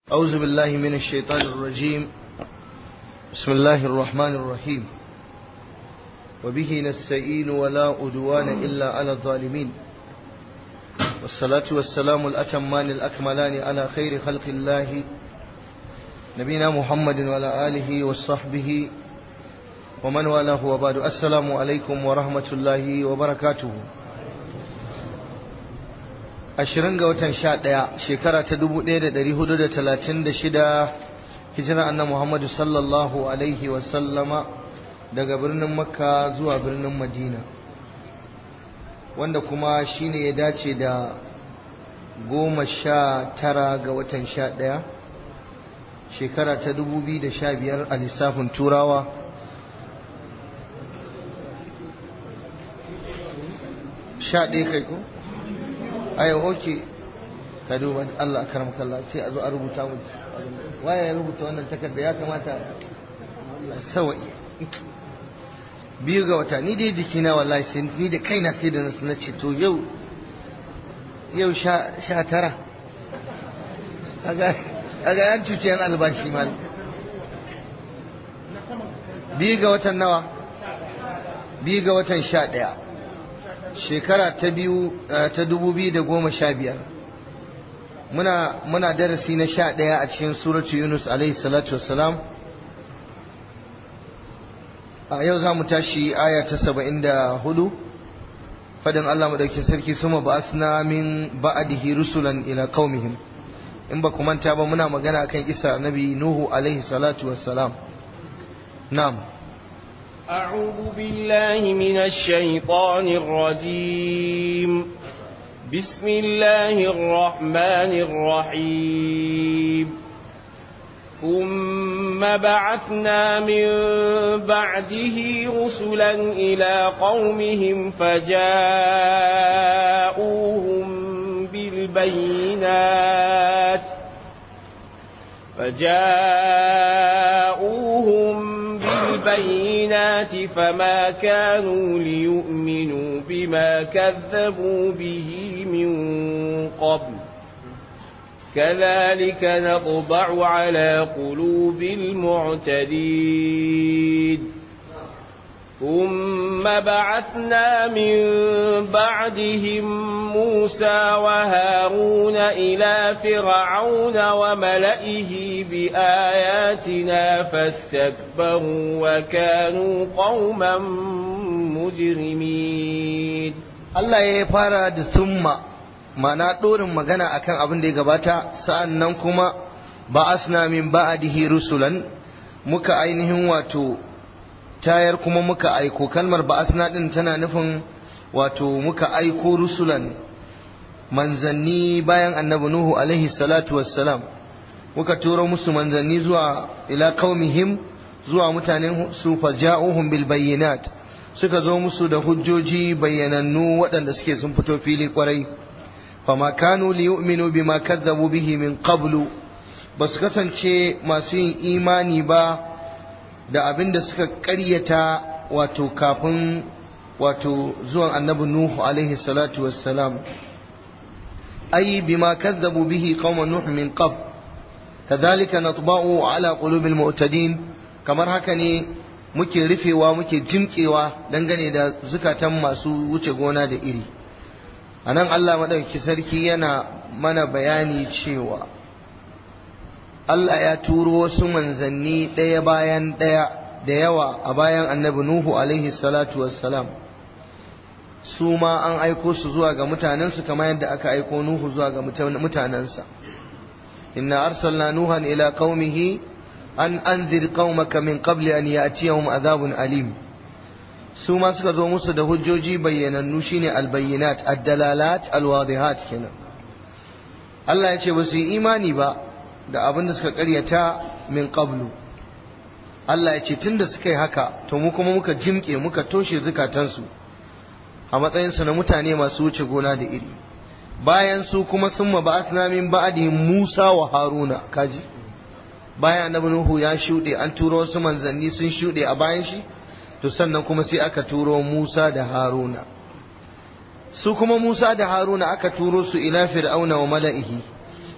أعوذ بالله من الشيطان الرجيم بسم الله الرحمن الرحيم وبه نستعين ولا أدوان إلا على الظالمين والصلاة والسلام الأتمان الأكملان على خير خلق الله نبينا محمد وعلى آله وصحبه ومن والاه وبعد السلام عليكم ورحمة الله وبركاته ashirin ga watan sha ɗaya shekara ta dubu ɗaya da ɗari hudu da talatin da shida hijira annan muhammadu sallallahu alaihi wasallama daga birnin makka zuwa birnin madina wanda kuma shine ya dace da goma sha tara ga watan sha ɗaya shekara ta dubu biyu da sha biyar a lissafin turawa sha ɗaya kai ko? ai oke ka duba Allah karam kallah sai a zo a rubuta mu waye ya rubuta wannan takarda ya kamata Allah sawai biyu ga wata ni dai jikina wallahi sai ni da kaina sai da na ce to yau yau sha sha tara kaga kaga yan cuce yan albashi mal biyu ga watan nawa biyu ga watan sha ɗaya shekara ta biyu ta dubu biyu da goma sha biyar muna muna darasi na sha ɗaya a cikin suratu yunus alaihi salatu wassalam a yau za mu tashi aya ta saba'in da hudu fadin allah maɗauki sarki suma ba asna min ba'adihi rusulan ila qaumihim in ba ku manta ba muna magana akan isa nabi nuhu alaihi salatu wassalam na'am أعوذ بالله من الشيطان الرجيم بسم الله الرحمن الرحيم ثم بعثنا من بعده رسلا إلى قومهم فجاءوهم بالبينات فجاءوهم بالبينات فما كانوا ليؤمنوا بما كذبوا به من قبل كذلك نطبع على قلوب المعتدين ثم بعثنا من بعدهم موسى وهارون إلى فرعون وملئه بآياتنا فاستكبروا وكانوا قوما مجرمين Allah ya fara da summa ma'ana ɗorin magana akan abin da ya gabata sa'an nan kuma ba'asna min ba'adihi rusulan muka ainihin wato tayar kuma muka aiko kalmar ba'asna din tana nufin wato muka aiko rusulan manzanni bayan annabi nuhu alaihi salatu wassalam muka turo musu manzanni zuwa ila qaumihim zuwa mutanen su faja'uhum bil bayyinat suka zo musu da hujjoji bayyanannu waɗanda suke sun fito fili kwarai fama kanu liyu'minu bima kazzabu bihi min qablu basu kasance masu yin imani ba da abin da suka ƙaryata wato kafin wato zuwan annabi Nuhu alaihi salatu wassalam ai bima kazzabu bihi qauman nuh min qab kadhalika natba'u ala qulubil mu'tadin kamar haka ne muke rufewa muke jimkewa dangane da zukatan masu wuce gona da iri anan Allah madauki sarki yana mana bayani cewa Allah ya turo wasu manzanni ɗaya bayan ɗaya da yawa a bayan annabi Nuhu alaihi salatu wassalam su ma an aiko su zuwa ga mutanensu kamar yadda aka aiko Nuhu zuwa ga mutanensa inna arsalna nuhan ila qaumihi an anzir qaumaka min qabli an ya'tiyahum adhabun alim su ma suka zo musu da hujjoji bayyanannu shine albayyinat ad-dalalat al-wadihat kenan Allah ya ce ba su yi imani ba da abin da suka karyata min qablu Allah ya ce tunda suka yi haka to mu kuma muka jimke muka toshe zukatansu a matsayinsu na mutane masu wuce gona da iri bayan su kuma sun ma ba'athna min ba'dihim Musa wa Haruna kaji bayan annabi Nuhu ya shuɗe an turo wasu manzanni sun shuɗe a bayan shi to sannan kuma sai aka turo Musa da Haruna su kuma Musa da Haruna aka turo su ila fir'auna wa mala'ihi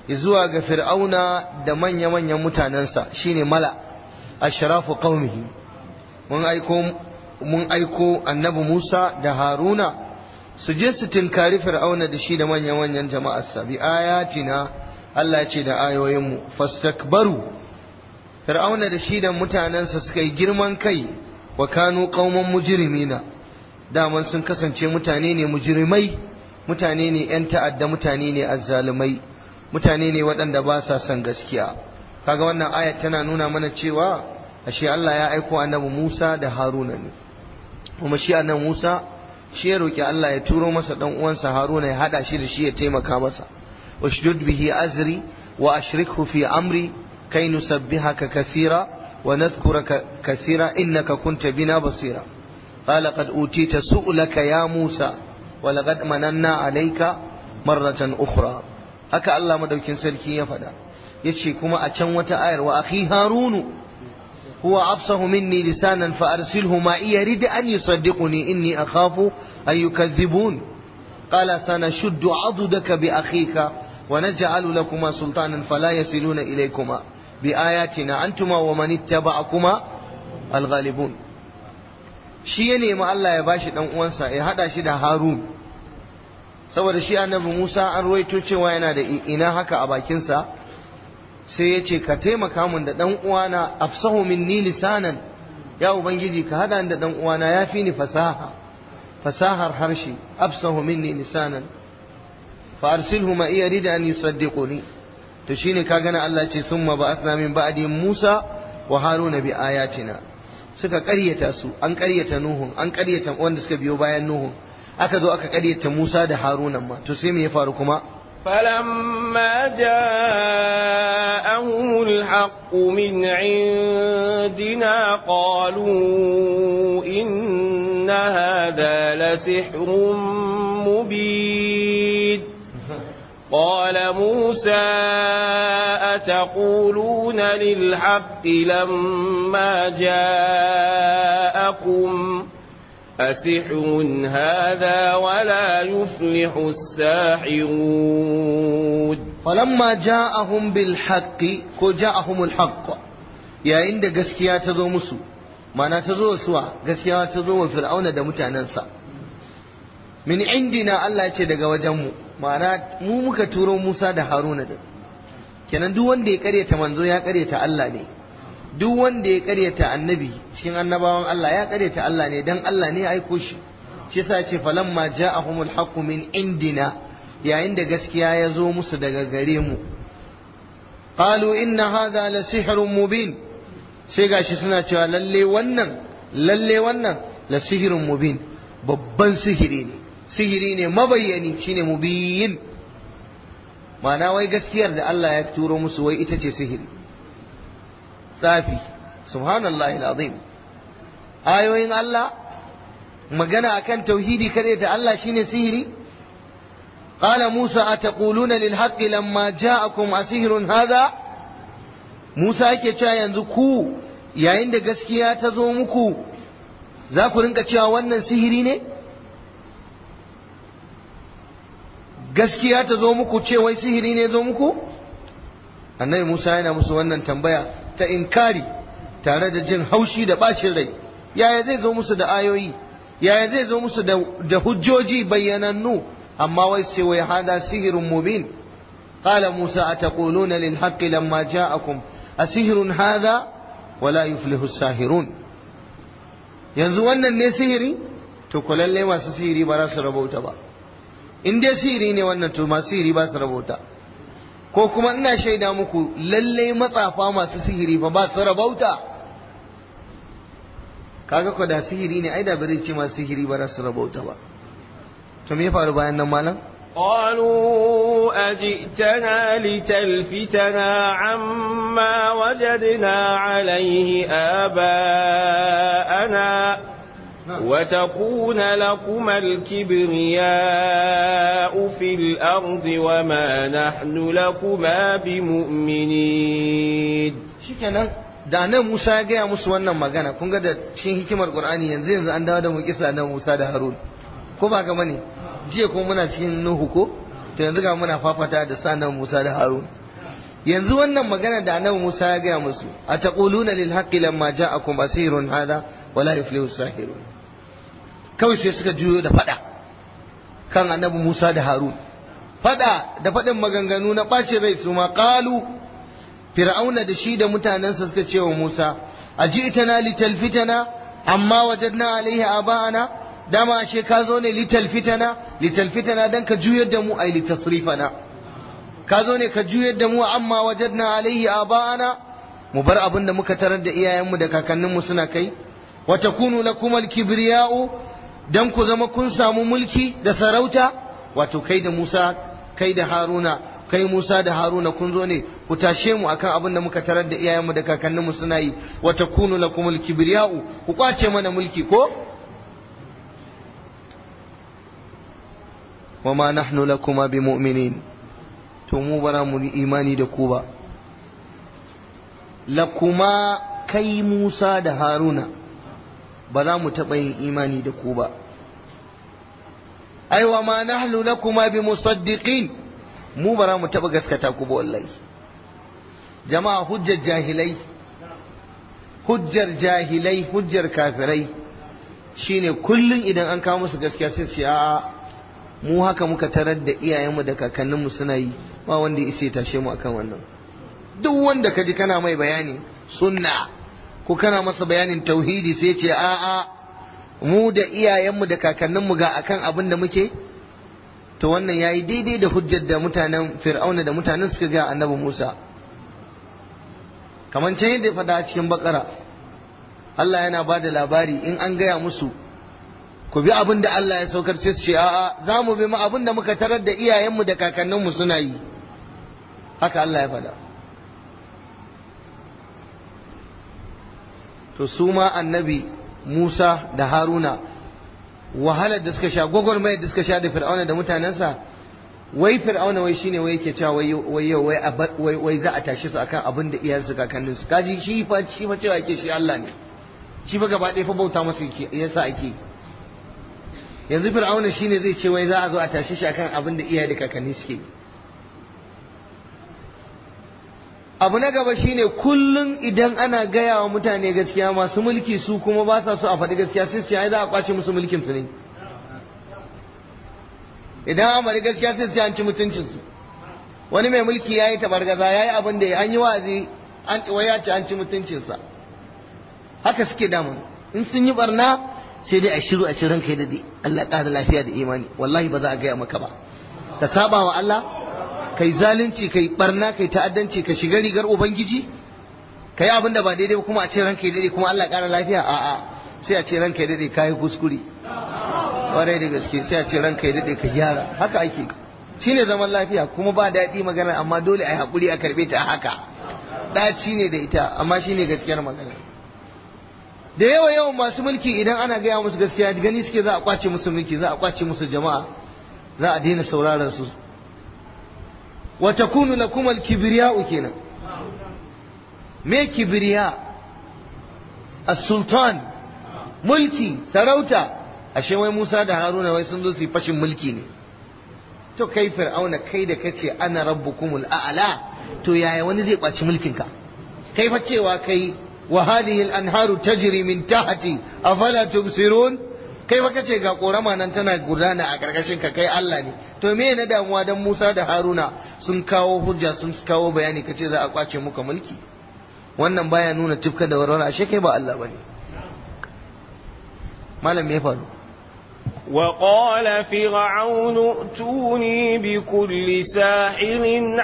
zuwa ga fir'auna da manya-manyan mutanensa shine mala ashrafu qaumihi mun aiko mun aiko annabi Musa da Haruna su je su tinkari fir'auna da shi da manya-manyan jama'arsa bi ayatina Allah ce da ayoyinmu fastakbaru fir'auna da shi da mutanensa suka yi girman kai wa kanu qauman mujrimina daman sun kasance mutane ne mujrimai mutane ne yan ta'adda mutane ne azzalumai mutane ne waɗanda ba sa son gaskiya kaga wannan ayat tana nuna mana cewa ashe Allah ya aiko annabi Musa da Haruna ne kuma shi annabi Musa shi ya roki Allah ya turo masa dan uwansa Haruna ya hada shi da shi ya taimaka masa washdud bihi azri wa ashrikhu fi amri kai nusabbihaka kathira wa nadhkuraka kathira innaka kunta bina basira قال قد أوتيت سؤلك يا موسى ولقد مننا عليك مرة أخرى haka Allah madaukin sarki ya faɗa yace kuma a can wata ayar wa akhi harunu huwa afsahu minni lisanan fa arsilhu ma iya rid an yusaddiquni inni akhafu an yukadhibun qala sanashuddu adudaka bi akhika wa naj'alu lakuma sultanan fala yasiluna ilaykuma bi ayatina antuma wa man ittaba'akuma alghalibun shi ya nemi Allah ya bashi dan uwansa ya hada shi da Harun saboda shi annabi Musa an ruwaito cewa yana da ina haka a bakinsa sai ya ce ka taimaka min da dan uwana afsahu minni lisanan ya ubangiji ka hada da dan uwana ya fi ni fasaha fasahar harshe afsahu minni lisanan fa arsilhu ma iya rida an yusaddiquni to shine ka gana Allah ce summa ba'athna min ba'di Musa wa Haruna bi ayatina suka ƙaryata su an ƙaryata Nuhun an ƙaryata wanda suka biyo bayan Nuhun aka zo aka ƙaryata Musa da Haruna ma to sai me ya faru kuma فلما جاءهم الحق من عندنا قالوا إن هذا لسحر مبين قال موسى أتقولون للحق لما جاءكم أسحر هذا ولا يفلح الساحرون فلما جاءهم بالحق كو جاءهم الحق يا عند gaskiya ta zo musu mana ta zo suwa gaskiya ta zo wa fir'auna da mutanensa min indina Allah ya ce daga wajenmu ma'ana mu muka turo Musa da Haruna din kenan duk wanda ya karyata manzo ya karyata Allah ne duk wanda ya karyata annabi cikin annabawan Allah ya karyata Allah ne dan Allah ne ya aiko shi shi yasa ya ce falamma ja'ahumul haqqu min indina yayin da gaskiya ya zo musu daga gare mu qalu inna hadha la sihrun mubin sai gashi suna cewa lalle wannan lalle wannan la sihrun mubin babban sihiri ne sihiri ne mabayyani shine mubiyin ma'ana wai gaskiyar da Allah ya turo musu wai ita ce sihiri tsafi subhanallahi alazim ayoyin Allah magana akan tauhidi kare ta Allah shine sihiri قال موسى أتقولون للحق لما جاءكم أسهر هذا موسى yake cewa yanzu ku yayin da gaskiya ta zo muku za ku rinka cewa wannan sihiri ne gaskiya ta zo muku ce wai sihiri ne zo muku annabi Musa yana musu wannan tambaya ta inkari tare da jin haushi da bacin rai yaya zai zo musu da ayoyi yaya zai zo musu da hujjoji bayyanannu amma wai sai wai hada sihirun mubin qala Musa ataquluna lil haqqi lamma ja'akum asihirun hada wala yuflihu sahirun yanzu wannan ne sihiri to ku lalle masu sihiri ba za su rabauta ba in dai sihiri ne wannan to masu sihiri ba su rabauta ko kuma ina shaida muku lalle matsafa masu sihiri fa ba su rabauta kaga ko da sihiri ne ai da bare ce masu sihiri ba za su rabauta ba to me ya faru bayan nan malam قالوا أجئتنا لتلفتنا عما وجدنا عليه آباءنا وتكون لكما الكبرياء في الأرض وما نحن لكما بمؤمنين shikenan da nan Musa ya gaya musu wannan magana kun ga da cikin hikimar Qur'ani yanzu yanzu an dawo da mu kisa nan Musa da Harun ko ba ga mane jiya kuma muna cikin Nuhu ko to yanzu ga muna fafata da sanan Musa da Harun yanzu wannan magana da annabi Musa ya gaya musu a taquluna lil haqqi lamma ja'akum asirun hadha wala yuflihu sahirun kawai sai suka juyo da fada kan annabi Musa da Harun fada da fadin maganganu na ɓace rai su ma qalu fir'auna da shi da mutanensa suka ce wa Musa aji'tana litalfitana amma wajadna alaihi aba'ana dama ashe ka zo ne litalfitana litalfitana dan ka juyar da mu ai litasrifana ka zo ne ka juyar da mu amma wajadna alaihi aba'ana mu bar abin da muka tarar da iyayenmu da kakanninmu suna kai wa takunu lakum al-kibriya'u dan ku zama kun samu mulki da sarauta wato kai da Musa kai da Haruna kai Musa da Haruna kun zo ne ku tashe mu akan abin da muka tarar da iyayenmu da kakanninmu suna yi wa takunu lakum al-kibriya'u ku kwace mana mulki ko wa ma nahnu lakuma bimu'minin to mu bara mu imani da ku ba lakuma kai Musa da Haruna ba za mu taɓa yin imani da ku ba ai wa ma nahnu lakuma bi musaddiqin mu bara mu taɓa gaskata ku ba wallahi jama'a hujjar jahilai hujjar jahilai hujjar kafirai shine kullun idan an kawo musu gaskiya sai su a'a mu haka muka tarar da iyayenmu da kakanninmu suna yi ba wanda ya isa ya tashe mu akan wannan duk wanda kaji kana mai bayani sunna ko kana masa bayanin tauhidi sai ce a'a mu da iyayenmu da kakanninmu ga akan abin da muke to wannan yayi daidai da hujjar da mutanen fir'auna da mutanen suka ga annabi Musa kamar can yadda ya faɗa a cikin bakara Allah yana ba da labari in an gaya musu ku bi abin da Allah ya saukar sai su ce a'a za mu bi mu abin da muka tarar da iyayenmu da kakanninmu suna yi haka Allah ya faɗa to su ma annabi Musa da Haruna wahalar da suka sha gwagwarmayar da suka sha da Fir'auna da mutanensa wai Fir'auna wai shine wai yake cewa wai wai wai wai za a tashi su akan abin da iyayensu kakanninsu kaji shi fa shi fa cewa yake shi Allah ne shi fa gaba ɗaya fa bauta masa yasa ake yanzu Fir'auna shine zai ce wai za a zo a tashi shi akan abin da iyaye da kakanni suke yi abu na gaba shine kullum idan ana gaya wa mutane gaskiya masu mulki su kuma ba sa so a faɗi gaskiya sai su ai za a kwace musu mulkin su ne idan an faɗi gaskiya sai su an ci mutuncin su wani mai mulki yayi tabargaza yayi abin da an yi wazi an wai ya ci an ci mutuncin sa haka suke damu in sun yi barna sai dai a shiru a ci ranka da dai Allah ƙara lafiya da imani wallahi ba za a gaya maka ba ka saba wa Allah kai zalunci kai barna kai ta'addanci ka shiga rigar ubangiji kai abin da ba daidai ba kuma a ce ranka daidai kuma Allah ƙara lafiya a'a sai a ce ranka daidai kai kuskure kwarai da gaske sai a ce ranka daidai ka gyara haka ake shine zaman lafiya kuma ba daɗi magana amma dole a yi haƙuri a karɓe ta haka ɗaci ne da ita amma shine gaskiyar magana da yawa yawan masu mulki idan ana gaya musu gaskiya gani suke za a kwace musu mulki za a kwace musu jama'a za a daina sauraron su wa takunu lakum al-kibriya'u kenan me kibriya as-sultan mulki sarauta ashe wai Musa da Haruna wai sun zo su yi fashin mulki ne to kai fir'auna kai da kace ana rabbukumul a'la to yaya wani zai kwaci mulkin ka kai fa cewa kai wa hadhihi al-anharu tajri min tahti afala tubsirun kai fa kace ga korama nan tana gudana a karkashin ka kai Allah ne to me na damuwa dan Musa da Haruna sun kawo hujja sun kawo bayani kace za a kwace muka mulki wannan baya nuna tufka da warwara ashe kai ba Allah bane malam me ya faru وقال فرعون ائتوني بكل ساحر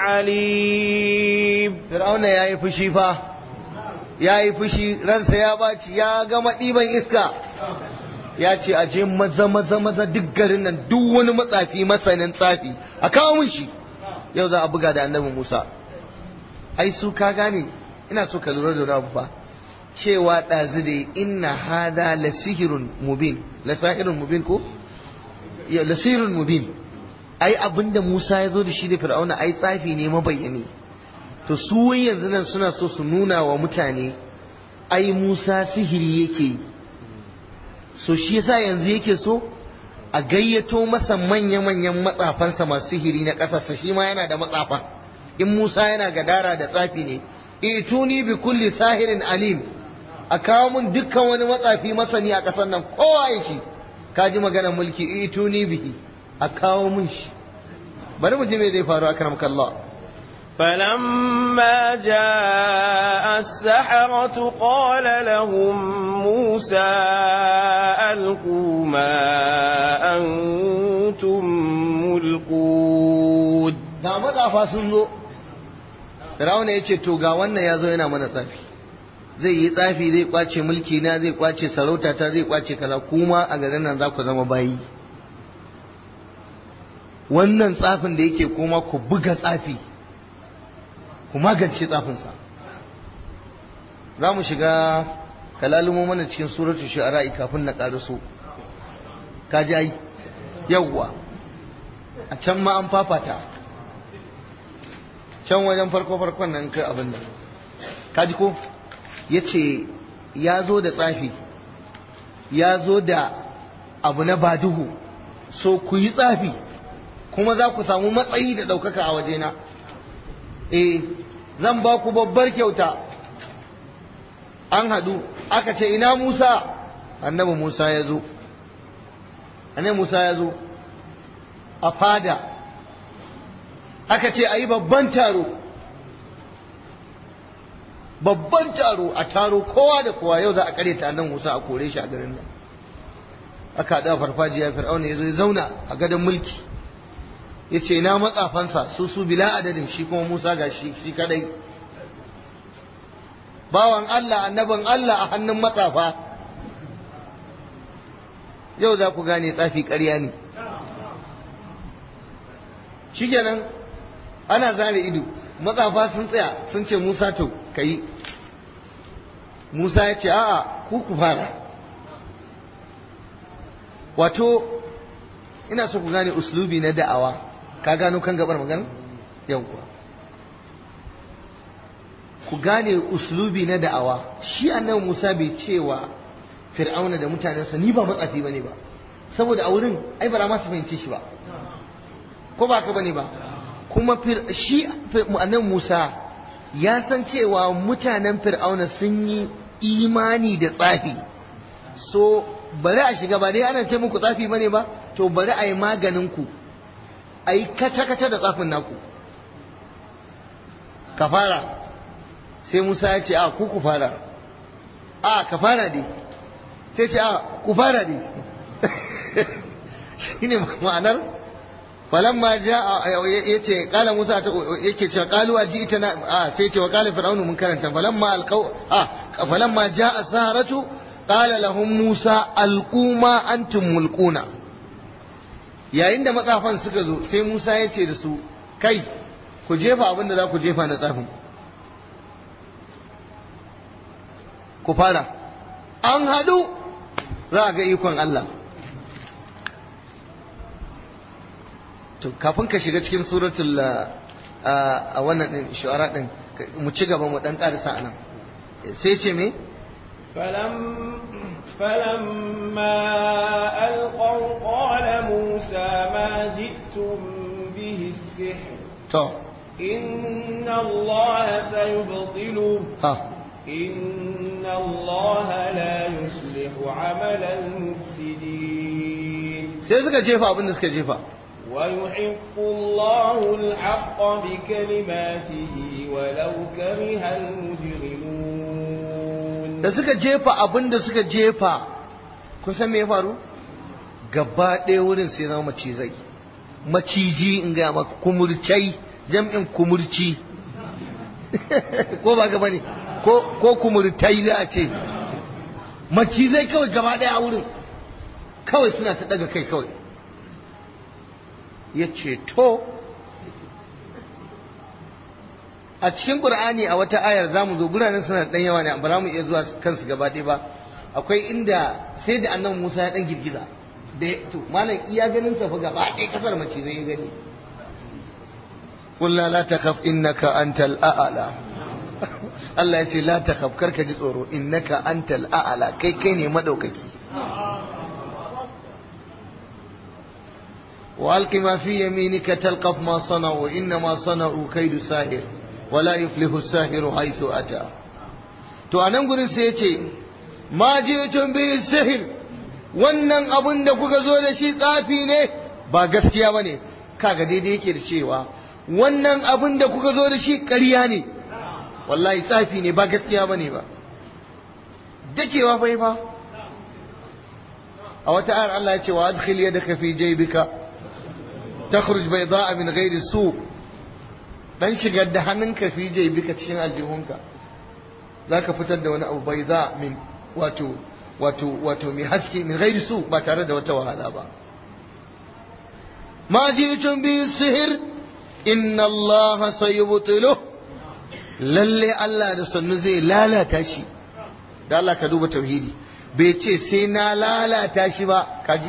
عليم فرعون yayi fushi fa yayi fushi ransa ya baci ya gama ɗiban iska ya ce a je maza maza maza duk garin nan duk wani matsafi masanin tsafi a kawo mun shi yau za a buga da annabi Musa ai su ka gane ina so ka lura da wani abu fa cewa ɗazu da inna hada la sihirun mubin la sahirun mubin ko ya la sihirun mubin ai abinda Musa ya zo da shi da Fir'auna ai tsafi ne mabayyani to su yanzu nan suna so su nuna wa mutane ai Musa sihiri yake yi so shi yasa yanzu yake so a gayyato masa manya-manyan matsafansa masu sihiri na ƙasarsa shi ma yana da matsafan in Musa yana gadara da tsafi ne ituni bi kulli sahirin alim a kawo mun dukkan wani matsafi masani a ƙasar nan kowa ya shi ka ji maganar mulki ituni bihi a kawo mun shi bari mu ji me zai faru akram kallah فلما جاء السحرة قال لهم موسى ألقوا ما أنتم ملقون ga matsafa sun zo Firawuna ya ce to ga wannan ya zo yana mana tsafi zai yi tsafi zai kwace mulki na zai kwace sarauta ta zai kwace kaza kuma a garin nan za ku zama bayi wannan tsafin da yake kuma ku buga tsafi ku magance tsafinsa za mu shiga kalalumo mana cikin suratul shu'ara kafin na ƙaraso ka ji ai yawwa a can ma an fafata can wajen farko farkon nan kai abin nan ka ji ko ya ce ya zo da tsafi ya zo da abu na baduhu so ku yi tsafi kuma za ku samu matsayi da ɗaukaka a wajena eh zan ba ku babbar kyauta an haɗu aka ce ina musa annabi musa ya zo annabi musa ya zo a fada aka ce a yi babban taro babban taro a taro kowa da kowa yau za a kare ta nan musa a kore shi a garin nan aka haɗu a farfajiya fir'auna ya zo ya zauna a gadon mulki ya ce na matsafansa su su bila adadin shi kuma musa ga shi shi kadai bawan allah annabin allah a hannun matsafa yau za ku gane tsafi ƙarya ne shikenan ana zare ido matsafa sun tsaya sun ce musa to ka yi musa ya ce a'a ku ku fara wato ina so ku gane uslubi na da'awa ka gano kan gabar magana yawwa ku gane uslubi na da'awa shi annabi Musa bai cewa Fir'auna da mutanensa ni ba matsafi bane ba saboda a wurin ai ba ma su fahimce shi ba ko ba ka bane ba kuma shi annabi Musa ya san cewa mutanen Fir'auna sun yi imani da tsafi so bari a shiga ba dai ana ce muku tsafi bane ba to bari a yi maganin ku a yi kaca-kaca da tsafin naku ka fara sai musa ya ce a ku ku fara a ka fara dai sai ce a ku fara dai shi ne ma'anar falamma ja ya ce kala musa yake ce kalu a ji ita na a sai ce wa kala fir'aunu mun karanta falamma alqau a falamma ja as-saharatu qala lahum musa alquma antum mulquna yayin da matsafan suka zo sai Musa ya ce da su kai ku jefa abin da za ku jefa na tsafin ku fara an haɗu za a ga ikon Allah to kafin ka shiga cikin suratul a wannan din shu'ara din mu ci gaba mu dan karisa anan sai ce me فلما ألقوا قال موسى ما جئتم به السحر to إن الله سيبطله ha إن الله لا يصلح عمل المفسدين sai suka jefa abin da suka jefa ويحق الله الحق بكلماته ولو كره المجرمون da suka jefa abin da suka jefa kun san me ya faru gaba ɗaya wurin sai zama macizai maciji in ga maka kumurcai jam'in kumurci ko ba gaba ne ko ko kumurtai za a ce macizai kawai gaba ɗaya a wurin kawai suna ta daga kai kawai ya ce to a cikin qur'ani a wata ayar zamu zo guranin suna dan yawa ne ba za mu iya zuwa kansu gaba ɗaya ba akwai inda sai da annabi Musa ya dan girgiza da to malam iya ganin sa fa gaba ɗaya kasar mace zai gani qul la la takhaf innaka antal a'la Allah ya ce la takhaf karka ji tsoro innaka antal a'la kai kai ne madaukaki وألق ما في يمينك تلقف ما صنعوا إنما صنعوا كيد ساهر ولا يفلح الساهر حيث أتى to a nan gurin sai ya ce ma ji'tum bi sihir wannan abun da kuka zo da shi tsafi ne ba gaskiya bane kaga daidai yake da cewa wannan abun da kuka zo da shi ƙarya ne wallahi tsafi ne ba gaskiya bane ba dakewa bai ba a wata ayar Allah ya ce wa adkhil yadaka fi jaybika takhruj bayda'a min ghairi su dan shigar da hannunka fi jaybika cikin aljihunka zaka fitar da wani abu bayda min wato wato wato mai haske min ghairi su ba tare da wata wahala ba ma ji'tum bi sihir inna Allah sayubtilu lalle Allah da sannu zai lalata shi da Allah ka duba tauhidi bai ce sai na lalata shi ba kaji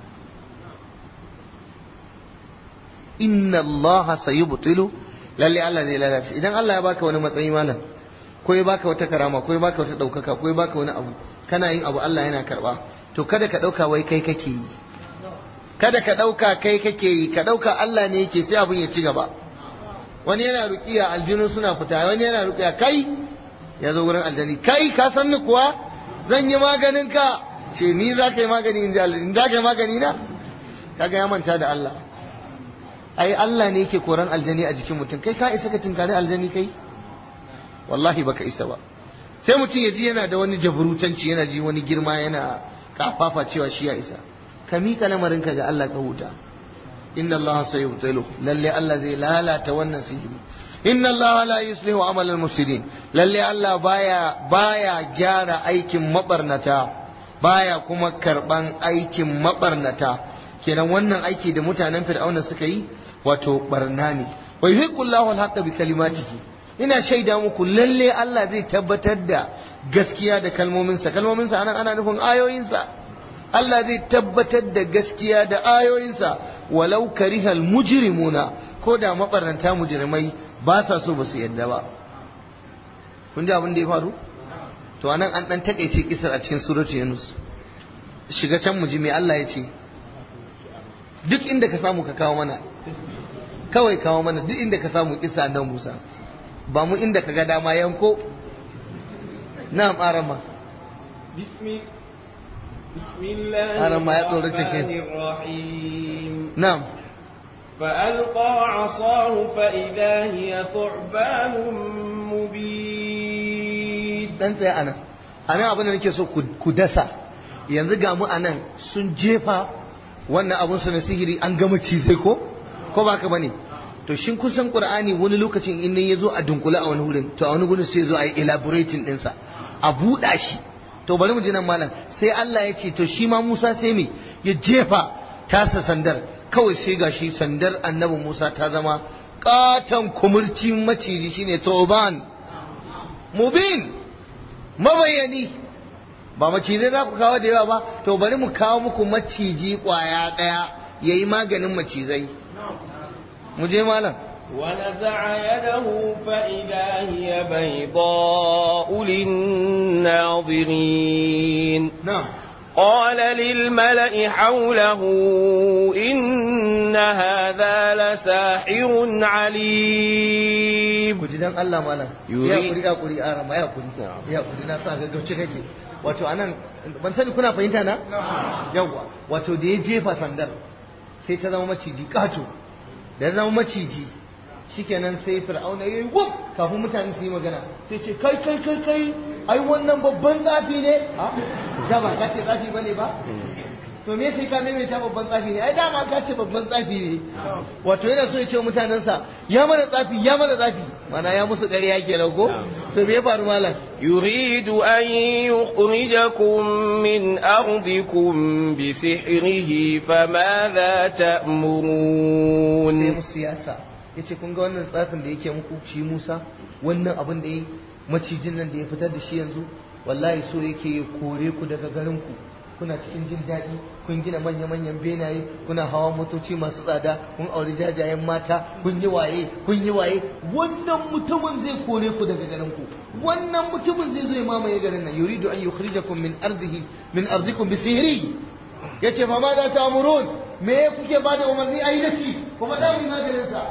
inna allaha sayubtilu lalle Allah zai lalata idan Allah ya baka wani matsayi malam ko ya baka wata karama ko ya baka wata daukaka ko ya baka wani abu kana yin abu Allah yana karba to kada ka dauka wai kai kake yi kada ka dauka kai kake yi ka dauka Allah ne yake sai abun ya ci gaba wani yana ruqiya aljinu suna fita wani yana ruqiya kai ya zo wurin aljani kai ka san ni kuwa zan yi maganin ka ce ni za ka yi magani in ji Allah in za ka yi magani na kaga ya manta da Allah ai Allah ne yake koran aljani a jikin mutum kai ka isa ka tinkari aljani kai wallahi baka isa ba sai mutum ya ji yana da wani jabrutanci yana ji wani girma yana kafafa cewa shi ya isa ka mika lamarinka ga Allah ka huta inna Allah sayubtilu lalle Allah zai lalata wannan sihiri inna Allah la yuslihu amal al-mufsidin lalle Allah baya baya gyara aikin mabarnata baya kuma karban aikin mabarnata kenan wannan aiki da mutanen fir'auna suka yi wato barna ne wa yuhiqqullahu al-haqqa bi kalimatihi ina shaida muku lalle Allah zai tabbatar da gaskiya da kalmominsa kalmominsa anan ana nufin ayoyinsa Allah zai tabbatar da gaskiya da ayoyinsa walau karihal mujrimuna ko da mabarnata mujrimai ba sa so ba su yadda ba kun ji abin da ya faru to anan an dan takeice kisar a cikin suratul yunus shiga can mu ji me Allah ya ce duk inda ka samu ka kawo mana kawai kawo mana duk inda ka samu kisa nan Musa ba mu inda ka ga dama yanko na'am arama بسم بسم الله أرى ما يطلع رجلك. الرحمن الرحيم na'am فألقى عصاه فإذا هي ثعبان مبين dan tsaye anan anan abin da nake so ku ku dasa yanzu ga mu anan sun jefa wannan abun su na sihiri an gama cizai ko ko ba ka bane to shin kun san qur'ani wani lokacin in ya zo a dunkule a wani wurin to a wani gurin sai ya zo a yi elaborating ɗinsa a buɗa shi to bari mu ji nan malam sai Allah ya ce to shi ma Musa sai me ya jefa tasa sandar kawai sai gashi sandar annabi Musa ta zama katon kumurci maciji shine tsoban mubin mabayani ba macizai za ku kawo da yawa ba to bari mu kawo muku maciji kwaya ɗaya ya yi maganin macizai mu je malam ونزع يده فإذا هي بيضاء للناظرين na'am قال للملأ حوله إن هذا لساحر عليم ku ji dan Allah malam Yuri. ya kuri ya kuri ara ma ya kuri ya kuri na sa ga gauce kake wato anan ban sani kuna fahimta na yawa wato da ya jefa sandar sai ta zama maciji kato da ya zama maciji shikenan sai fir'auna yayi wuf kafin mutane su yi magana sai ce kai kai kai kai ai wannan babban tsafi ne ha da ba ka ce tsafi bane ba to me sai ka maimaita babban tsafi ne ai dama ka ce babban tsafi ne wato yana so ya ce wa mutanensa ya mana tsafi ya mana tsafi mana ya musu ƙarya ke ko to me ya faru malam يريد أن يخرجكم من أرضكم بسحره فماذا sai تأمرون musu siyasa ya ce kun ga wannan tsafin da yake muku shi Musa wannan abin da ya yi macijin nan da ya fitar da shi yanzu wallahi so yake ya kore ku daga garin ku kuna cikin jin daɗi kun gina manya-manyan benaye kuna hawa motoci masu tsada kun auri jajayen mata kun yi waye kun yi waye wannan mutumin zai kore ku daga garin ku wannan mutumin zai zo ya mamaye garin nan yuridu an yukhrijakum min ardihi min ardikum bi sihri yace fa ma za ta amurun me kuke ba da umarni a yi da shi kuma za mu yi maganin sa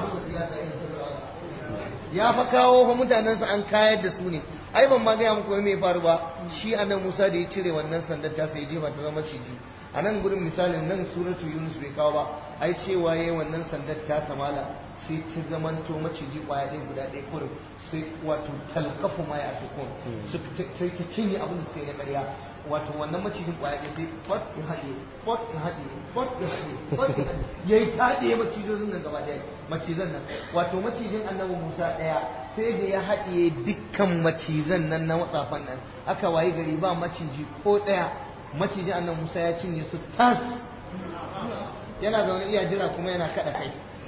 ya fa kawo fa mutanensa an kayar da su ne ai ban ma gaya muku me faru ba shi annan Musa da ya cire wannan sandar ta sai jefa ta zama ciji a nan gurin misalin nan suratu Yunus bai kawo ba ai cewa yayi wannan sandar ta samala sai ta zamanto maciji kwaya ɗaya guda ɗaya kurin sai wato talkafu ma ya fi kun sai ta cinye abin da suka yi na ƙarya wato wannan macijin kwaya ɗaya sai pot ya haɗe pot ya haɗe pot ya haɗe pot ya haɗe ya yi taɗe macijin nan gaba ɗaya macizan nan wato macijin annabi musa ɗaya sai da ya haɗiye dukkan macizan nan na matsafan nan aka wayi gari ba maciji ko ɗaya macijin annabi musa ya cinye su tas yana zaune iya jira kuma yana kaɗa kai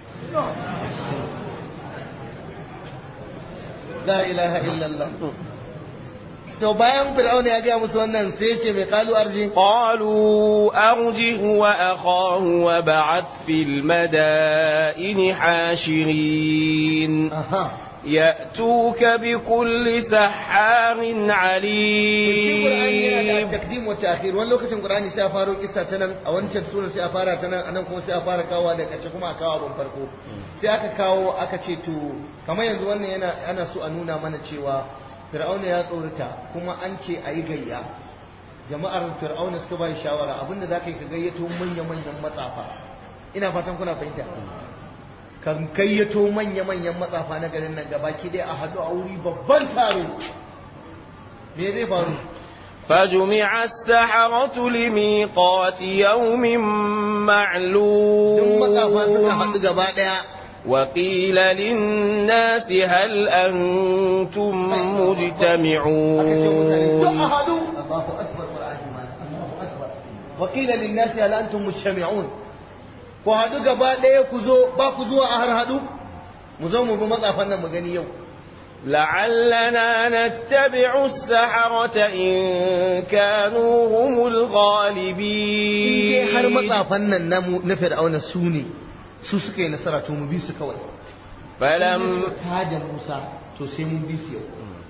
la ilaha illallah to bayan fir'auna ya gaya musu wannan sai ya ce mai kalu arji قالوا أرجه وأخاه وبعث في المدائن حاشرين aha يأتوك بكل سحار shi Qur'ani yana عليم da takdim wa ta'khir wani lokacin Qur'ani sai a faro kissa ta nan a wancan sunan sai a fara ta nan anan kuma sai a fara kawo da kace kuma a kawo abin farko sai aka kawo aka ce to kamar yanzu wannan yana ana so a nuna mana cewa Fir'auna ya tsorata kuma an ce a yi gayya jama'ar Fir'auna suka bai shawara abinda zaka yi ka gayyato manya-manyan matsafa ina fatan kuna fahimta kan kayyato manya-manyan matsafa na garin nan gabaki dai a haɗu a wuri babban taro me zai faru فجمع السحرة لميقات يوم duk matsafa suka معلوم haɗu gaba ɗaya وقيل للناس هل أنتم aka ce mutane duk a مجتمعون haɗu Allahu akbar Qur'ani ma Allahu akbar wa qila lin nasi hal antum mujtami'un ku haɗu gaba ɗaya ku zo ba ku zuwa a har haɗu mu zo mu bi matsafan nan mu gani yau لعلنا نتبع السحرة إن كانوا هم in الغالبين dai har matsafan nan na mu- na fir'auna su ne su suka yi nasara to mu bi su kawai فلم ka da Musa to sai mun bi su yau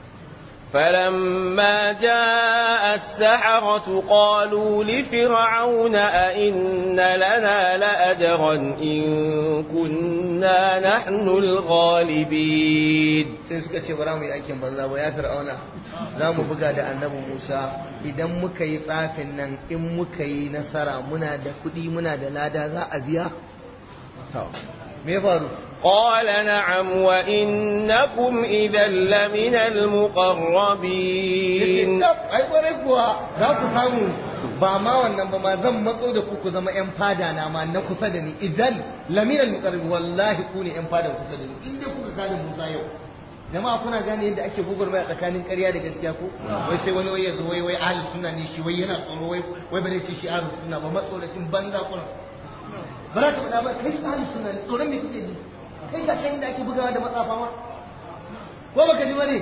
فلما جاء السحرة قالوا لفرعون أئن لنا لأجرا إن كنا نحن الغالبين sai suka ce bara mu yi aikin banza ba ya fir'auna za mu buga da annabi Musa idan muka yi tsafin nan in muka yi nasara muna da kuɗi muna da lada za a biya me ya faru قال نعم وإنكم إذا لمن yace المقربين tab ai kwarai kuwa za ku samu ba ma wannan ba ma zan matso da ku ku zama yan fada na ma na kusa da ni idan lamiral muqarrib wallahi ku ne yan fada kusa da ni in dai kuka kada Musa yau jama'a kuna gane yadda ake gugurmaya tsakanin ƙarya da gaskiya ko wai sai wani wai ya zo wai wai ahli sunna ne shi wai yana tsoro wai wai ba zai ce shi ahli sunna ba matsoratin banza kuna ba za ka faɗa ba kai ahli sunna ne tsoron me kake ji kai ka can inda ake bugawa da matsafa ma ko baka ji bane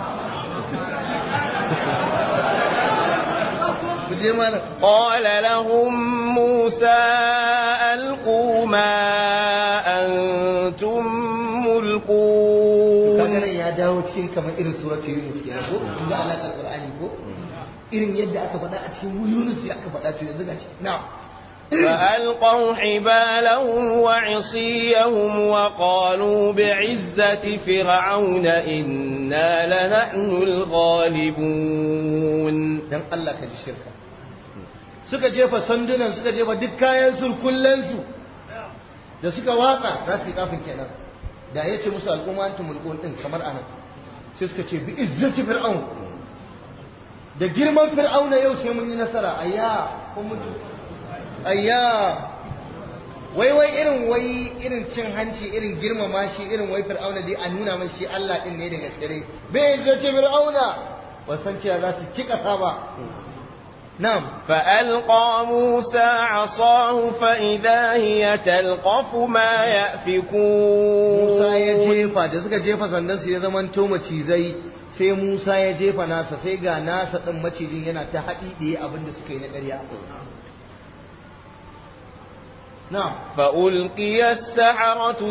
ku je mana قال لهم موسى ألقوا ما أنتم kaga ملقون nan ya dawo cikin kamar irin suratul yunus kenan ko kun ga alaƙar qur'ani ko irin yadda aka faɗa a cikin yunus ya aka faɗa to yanzu gashi na'am فألقوا حبالهم وعصيهم وقالوا بعزة فرعون إنا لنحن الغالبون dan Allah ka ji shirka suka jefa sandunan suka jefa duk kayan surkullensu da suka watsa za su yi kafin kenan da ya ce musu al'umma antum mulkun din kamar anan sai suka ce bi izzati fir'aun da girman fir'auna yau sai mun yi nasara ayya kun mutu ayya wai wai irin wai irin cin hanci irin girmama shi irin wai fir'auna dai a nuna mai shi Allah din ne da gaske dai bi izzati fir'auna wasan cewa za su cika saba na'am فألقى موسى عصاه فإذا هي تلقف ما يأفكون Musa ya jefa da suka jefa sandan su ya zaman to macizai sai Musa ya jefa nasa sai ga nasa din macijin yana ta haɗi ɗaya abin da suka yi na ƙarya na'am فألقي السحرة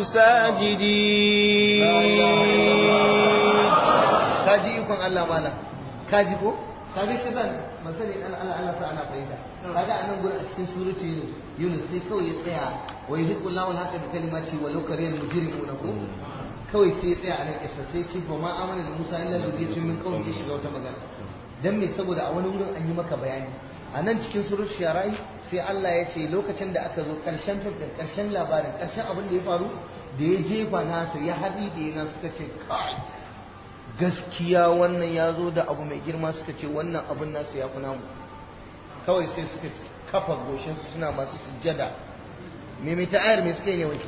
ساجدين kaji ikon Allah malam kaji ko kaga shi zan ban sani dan Allah Allah sa ana fahimta kaga anan gurin a cikin surati Yunus Yunus sai kawai ya tsaya wa yuhiqqu Allahu al-haqqa bi kalimati wa law kariyal mujrimuna ko kawai sai ya tsaya a nan kisa sai ce ba ma amana da Musa illa zuriyatun min qawmi ya shiga wata magana dan me saboda a wani wurin an yi maka bayani a nan cikin surut sharai sai Allah ya ce lokacin da aka zo karshen fim din karshen labarin karshen abin da ya faru da ya jefa nasu ya haɗi da yana suka ce kai gaskiya wannan ya zo da abu mai girma suka ce wannan abin nasu ya fi namu kawai sai suka kafa goshinsu suna masu sujjada me mai ta'ayar me suka yi ne wai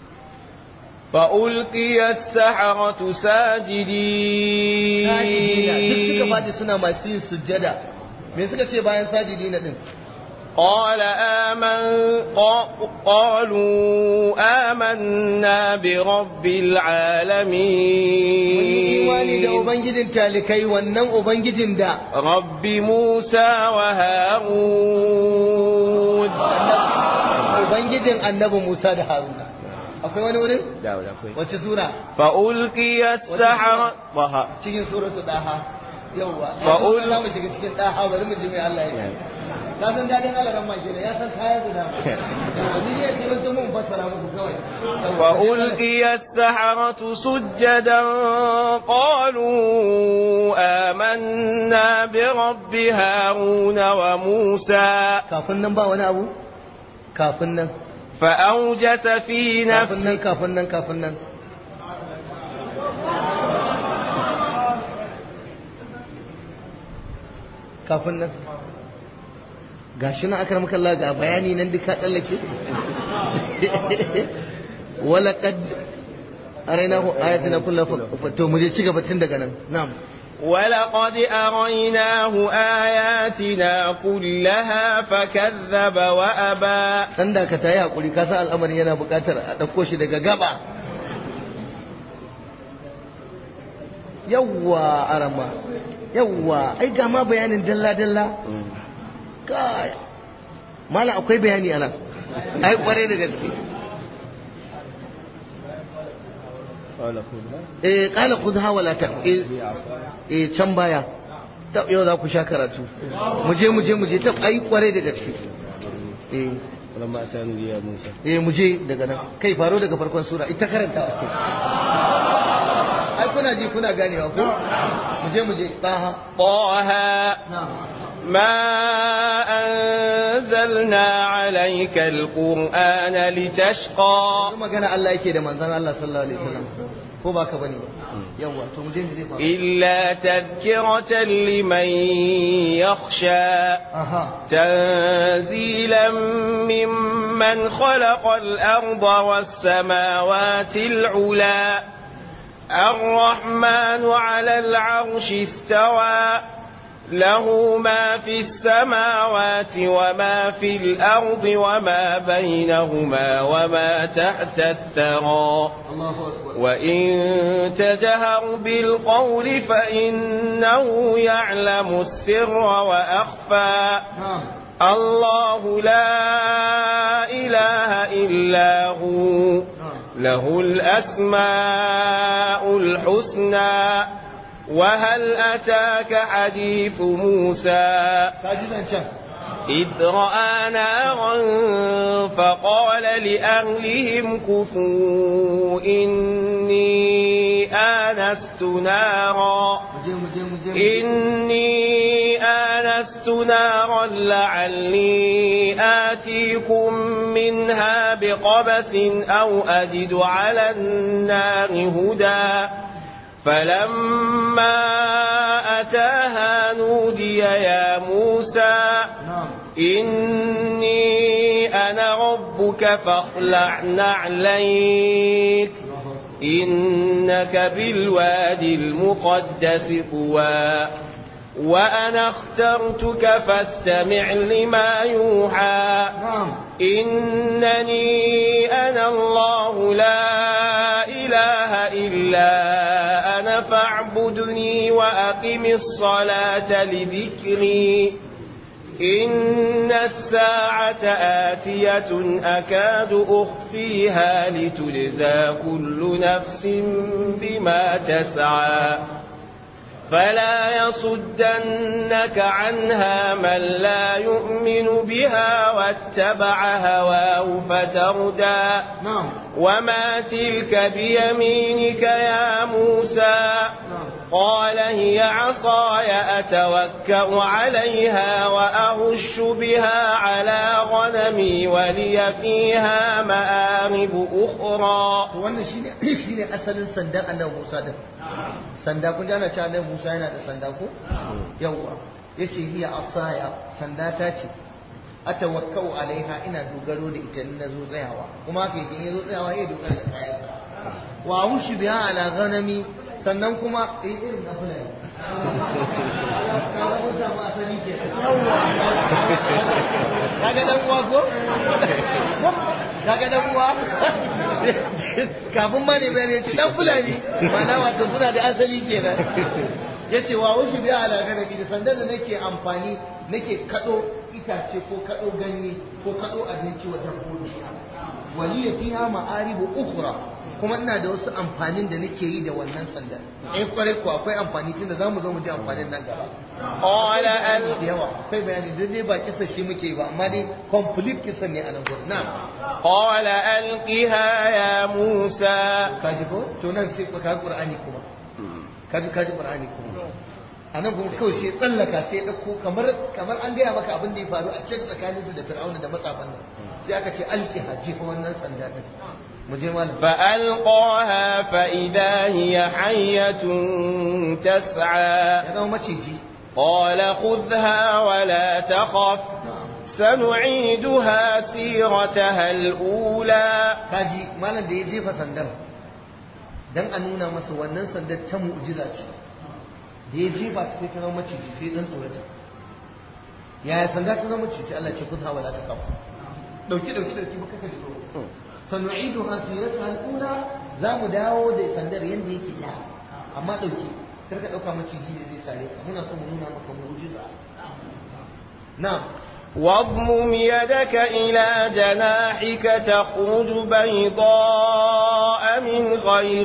فألقي السحرة sajidina duk suka ساجدين faɗi suna masu yin sujjada me suka ce bayan sajidina din قال آمن قا- قالوا آمنا برب mun yi imani da العالمين ubangijin talikai wannan ubangijin da رب موسى وهارون ubangijin annabi Musa da Haruna akwai wani wurin داود أخوي. wace sura فألقي السحرة ضحى cikin suratu daha yawwa Fa'ul- za mu shiga cikin daha bari mu ji mai Allah ya ce ka san dadin Allah ran maki ya san kaya da dama Yawwa, ni ne sai mun mun fassara muku kawai Yawwa. فألقي السحرة سجدا قالوا آمنا برب هارون وموسى kafin nan ba wani abu kafin nan فأوجس في kafin nan نفسه kafin nan kafin nan kafin nan gashi na akar maka Allah ga bayani nan duka tsallake wala qad arainahu ayatina kullu fa to mu je ci gaba tun daga nan na'am ولقد أريناه آياتنا كلها فكذب وأبى dan da ka tayi hakuri ka san al'amarin yana buƙatar a ɗauko shi daga gaba yawwa arama yawwa ai ga ma bayanin dalla dalla kai mala akwai bayani ana ai kware da gaske eh qala khudha wala ta eh eh can baya ta yau za ku sha karatu mu je mu je mu je ta ai kware da gaske eh ولما أتانوا يا موسى eh mu je daga nan kai faro daga farkon sura ita karanta ai kuna ji kuna ganewa ko mu je mu je taha طه na'am ما أنزلنا عليك القرآن لتشقى Yanzu magana Allah yake da manzon Allah sallallahu alaihi wasallam ko ba ka bane ba yawa to mu je mu je fa إلا تذكرة لمن يخشى aha تنزيلا ممن خلق الأرض والسماوات العلا الرحمن على العرش استوى له ما في السماوات وما في الأرض وما بينهما وما تحت الثرى Allahu akbar وإن تجهر بالقول فإنه يعلم السر وأخفى na'am الله لا إله إلا هو na'am له الأسماء الحسنى وهل أتاك حديث موسى ka ji zancen إذ رأى نارا فقال لأهلهم كثوا إني آنست نارا mu je mu je mu je mu je إني آنست نارا لعلي آتيكم منها بقبس أو أجد على النار هدى فلما أتاها نودي يا موسى na'am إني أنا ربك فاخلع نعليك Allahu akbar إنك بالوادي المقدس طوى وأنا اخترتك فاستمع لما يوحى na'am إنني أنا الله لا إله إلا أنا فاعبدني وأقم الصلاة لذكري إن الساعة آتية أكاد أخفيها لتجزى كل نفس بما تسعى فلا يصدنك عنها من لا يؤمن بها واتبع هواه فتردى na'am وما تلك بيمينك يا موسى قال هي عصاي أتوكأ عليها وأهش بها على غنمي ولي فيها مآرب أخرى to wannan shine shine asalin sandan annabi Musa din sanda kun ji ana cewa annabi Musa yana da sanda ko yawa yace hiya asaya sanda ta ce atawakkau alaiha ina dogaro da ita in nazo tsayawa kuma haka yake in yazo tsayawa ya dogara da kayansa wa hushi biha ala ghanami sannan kuma eh irin na fulani kaga mun samu asali ke kaga dan uwa ko kaga dan uwa kafin ma ne bayani yace dan fulani mana wato suna da asali kenan yace wa wushi biya ala ganabi da sandan da nake amfani nake kado itace ko kado ganye ko kado abinci wa dabbobi waliya fiha ma'aribu ukhra kuma ina da wasu amfanin da nake yi da wannan sandan eh kwarai ko akwai amfani tunda zamu zo mu ji amfanin nan gaba قال أن da yawa akwai bayani duk dai ba kisa shi muke yi ba amma dai complete kisa ne a nan gurin na'am قال ألقها يا موسى kaji ko to nan sai ka qur'ani kuma kaji kaji qur'ani kuma anan kuma kawai sai tsallaka sai ya dauko kamar kamar an gaya maka abin da ya faru a can tsakanin su da fir'auna da matsafan nan sai aka ce alki haji ko wannan sanda din mu je malam فألقاها فإذا هي حية تسعى ya zama maciji قال خذها ولا تخف سنعيدها سيرتها الأولى kaji malam da ya jefa sandar dan a nuna masa wannan sandar ta mu'jiza ce da ya jefa ta sai ta zama maciji sai dan tsorata yaya sanda ta zama maciji Allah ce kudha wala ta kafa dauki dauki dauki baka ka tsoro sanu'iduha sirataha al-ula za mu dawo da sandar yanda yake da amma dauki kar ka dauka maciji ne zai sare ka muna so mu nuna maka mu'jiza na'am واضمم يدك إلى جناحك تخرج بيضاء من غير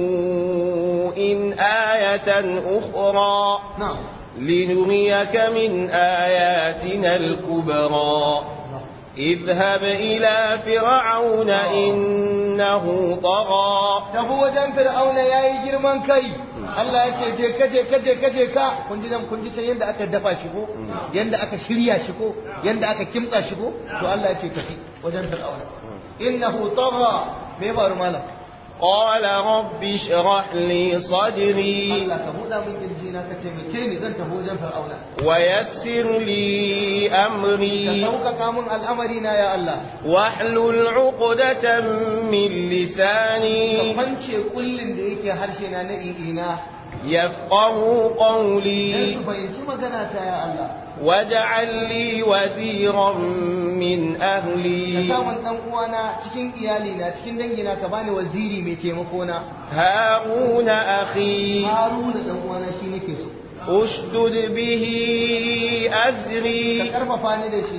سوء آية أخرى na'am لنريك من آياتنا الكبرى اذهب إلى فرعون إنه طغى tafi wajen fir'auna ya yi girman kai Allah ya ce je kaje kaje kaje ka kun ji nan kun ji can yanda aka dafa shi ko yanda aka shirya shi ko yanda aka kimtsa shi ko to Allah ya ce tafi wajen fir'auna innahu tagha me faru malam قال رب اشرح لي صدري Allah ka buɗa min kirji na ka ce me ke ni zan tafi wajen fir'auna ويسر لي ka أمري sauƙaƙa min al'amari na ya Allah واحلل عقدة من ka لساني kwance kullin da yake harshe na na i'ina يفقه dan قولي su fahimci magana ta ya Allah واجعل لي وزيرا من ka أهلي samun dan uwana cikin iyali na cikin dangina ka bani waziri mai taimako na هارون أخي Haruna dan uwana shi nake so اشدد به ka أزري karfafa ni da shi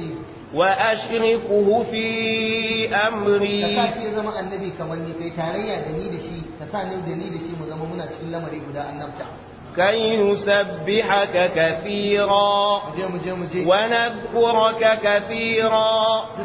وأشركه في ka sa أمري shi ya zama annabi kamar ni kai tarayya da ni da shi ka sa ni da ni da shi mu zama muna cikin lamari guda annabta كي نسبحك كثيرا mu je mu je mu je ونذكرك كثيرا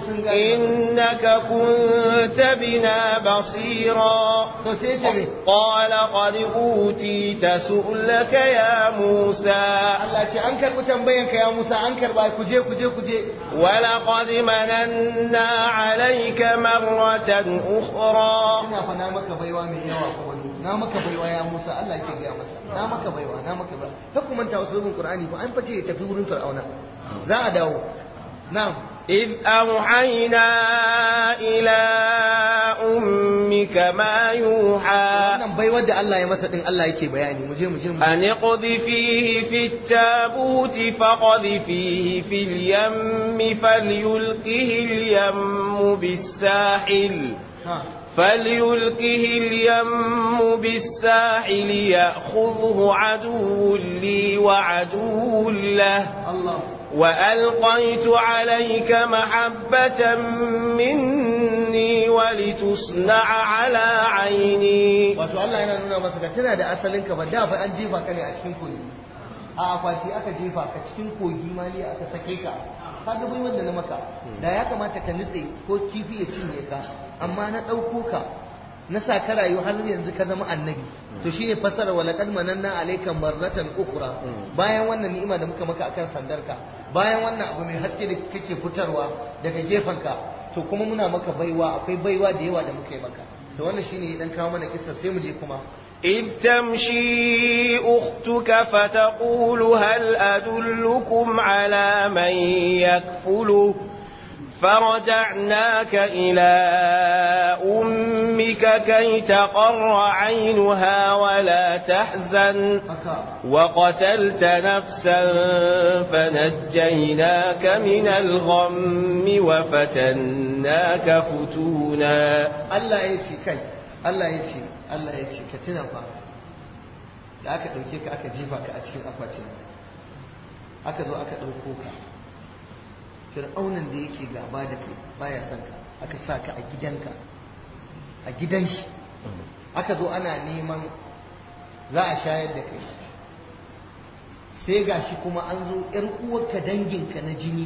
إنك كنت بنا بصيرا to sai ce me قال قد أوتيت سؤلك يا موسى Allah ce an karbi tambayan ka ya Musa an karba ku je ku je ku je ولقد مننا عليك مرة أخرى ina fa na maka baiwa mai yawa ko wani na maka baiwa ya Musa Allah ke gaya masa na maka baiwa na maka baiwa kar ku manta wasu rubun Qur'ani ko an fice ya tafi wurin Fir'auna za a dawo na'am إذ أوحينا إلى أمك ما يوحى wannan baiwar da Allah ya masa din Allah yake bayani mu je mu je mu أن اقذفيه في التابوت فقذفيه في اليم فليلقه اليم بالساحل ha فليلقه اليم بالساحل يأخذه عدو لي وعدو له Allah وألقيت عليك محبة مني ولتصنع على عيني wato Allah yana nuna masa ka tana da asalin ka ba da fa an jefa ka ne a cikin kogi a akwati aka jefa ka cikin kogi mali aka sake ka ka ga bai wanda na maka da ya kamata ka nutse ko kifi ya cinye ka amma na ɗauko ka na sa ka rayu har yanzu ka zama annabi to shine fasara wa laqad mananna alayka marratan ukhra bayan wannan ni'ima da muka maka akan sandarka bayan wannan abu mai haske da kake fitarwa daga gefanka to kuma muna maka baiwa akwai baiwa da yawa da muka yi maka to wannan shine dan kawo mana kissa sai mu je kuma إذ تمشي أختك فتقول هل أدلكم على من يكفله فرجعناك إلى أمك كي تقر عينها ولا تحزن haka وقتلت نفسا فنجيناك من الغم وفتناك فتونا Allah ya ce kai Allah ya ce Allah ya ce ka tuna fa da aka ɗauke ka aka jefa ka a cikin akwatin aka zo aka ɗauko ka fir'aunan da yake gaba da kai baya son ka aka sa ka a gidanka a gidan shi aka zo ana neman za a shayar da kai sai gashi kuma an zo ‘yar uwarka danginka na jini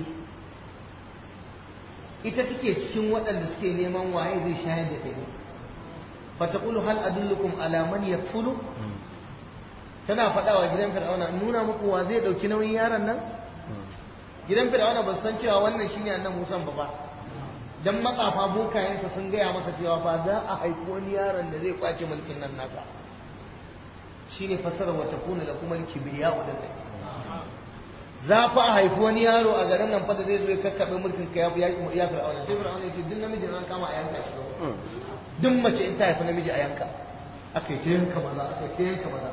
ita take cikin waɗanda suke neman waye zai shayar da kai fataqulu hal adullukum ala man yakfulu tana faɗa wa gidan fir'auna in nuna muku wa zai ɗauki nauyin yaron nan gidan fir'auna ba su san cewa wannan shine annan musan ba ba dan matsafa bokayensa sun gaya masa cewa fa za a haifi wani yaron da zai kwace mulkin nan naka shine fasara wa takuna lakum al-kibriya wa dan za fa a haifi wani yaro a garin nan fa da zai zo ya kakkabe mulkin ka ya ya fir'auna sai fir'auna ya ce duk namijin an kama a yanka shi duk mace in ta haifi namiji a yanka aka yi ta yanka maza aka yi ta yanka maza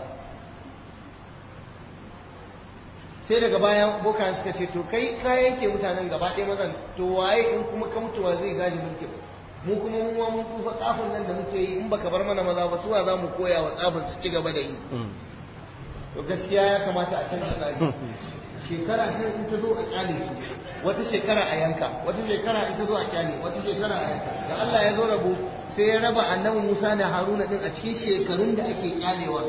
sai daga bayan bokan suka ce to kai ka yanke mutanen gaba ɗaya mazan to waye in kuma ka mutuwa zai gaji mulkin mu kuma mu ma mun tsufa tsafin nan da muke yi in baka bar mana maza ba suwa za mu koya wa tsafin su ci gaba da yi to gaskiya ya kamata a canza tsari shekara sai in ta zo a kyale su wata shekara a yanka wata shekara in ta zo a kyale wata shekara a yanka da Allah ya zo rabo sai ya raba annabi Musa da Haruna din a cikin shekarun da ake kyalewa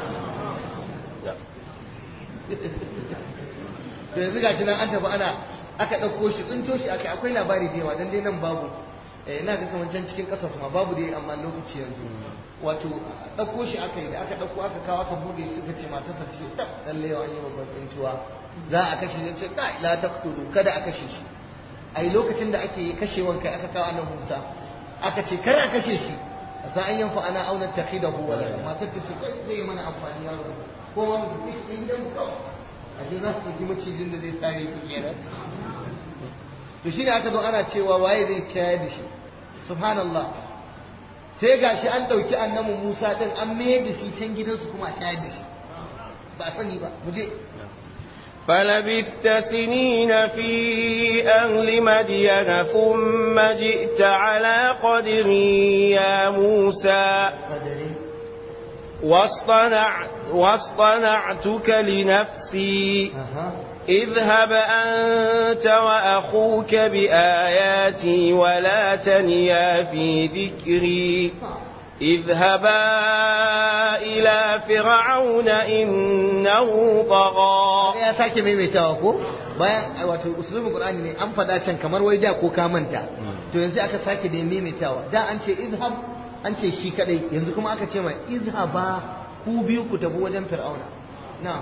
da yanzu gashi nan an tafi ana aka ɗauko shi tsinto shi aka akwai labari da yawa dan dai nan babu eh ina ga kamar can cikin ƙasas ma babu dai amma lokaci yanzu wato ɗauko shi aka yi da aka ɗauko aka kawo aka buɗe suka ce matarsa ce tab lalle yawan yi babban tsintuwa za a kashe shi ce ka la taqtulu kada a kashe shi ai lokacin da ake kashewan kai aka kawo annabi Musa aka ce kar a kashe shi sa an yanfa ana auna takhidahu wala matar ta ce kai zai mana amfani yaro ko ma mu tafi shi gidan mu kawai ashe za su ɗauki macijin da zai sare su kenan to shi ne aka zo ana cewa waye zai ciyar da shi subhanallah sai gashi an ɗauki annabi Musa ɗin an mayar da shi can gidansu kuma a shayar da shi ba a sani ba mu je فلبثت سنين في أهل مدين ثم جئت على قدري يا موسى kadare واصطنع واصطنعتك لنفسي aha اذهب أنت وأخوك بآياتي ولا تنيا في ذكري اذهبا إلى فرعون إنه طغى ya sake maimaitawa ko bayan ai, wato usulubin qur'ani ne an faɗa can kamar wai da ko ka manta to yanzu aka sake da maimaitawa da an ce izhab an ce shi kadai yanzu kuma aka ce mai izhaba ku biyu ku tafi wajen fir'auna na'am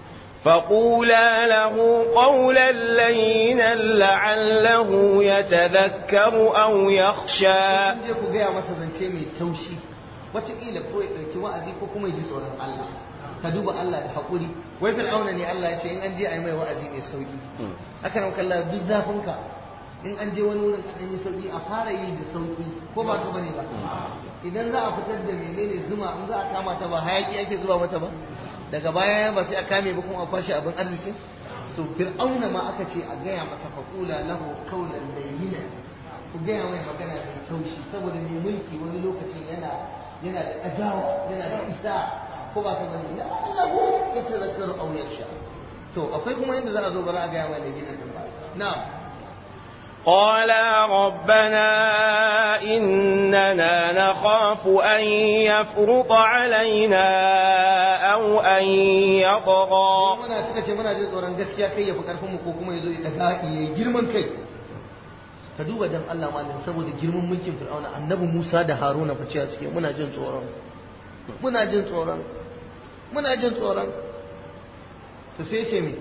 فقولا له قولا لينا لعله يتذكر أو يخشى kun je ku gaya masa zance mai taushi wataƙila ko ya ɗauki wa'azi ko kuma ya ji tsoron Allah ka duba Allah da haƙuri wai fir'auna ne Allah ya ce in an je a yi mai wa'azi mai sauƙi haka nan kalla duk zafinka in an je wani wurin kaɗan yi sauƙi a fara yi da sauƙi ko ba ka bane ba idan za a fitar da menene zuma in za a kama ta ba hayaƙi ake zuba mata ba daga baya ba sai a kame ba kuma a kwashe abin arzikin so fir'auna ma aka ce a gaya masa faƙula lahu kaulan layyinan ku gaya mai magana mai taushi saboda mai mulki wani lokacin yana yana da adawa yana da isa ko ba ka bane ya Allahu ya tazakkaru aw yarsha to akwai kuma inda za a zo ba za a gaya mai da gina din ba na'am قالا ربنا إننا نخاف أن يفرط علينا أو أن يطغى muna suka ce muna jin tsoron gaskiya kai ya fi karfin mu ko kuma ya zo ya daga ya girman kai ka duba dan Allah malam saboda girman mulkin Fir'auna annabi Musa da Haruna fa cewa suke muna jin tsoron muna jin tsoron muna jin tsoron to sai ce me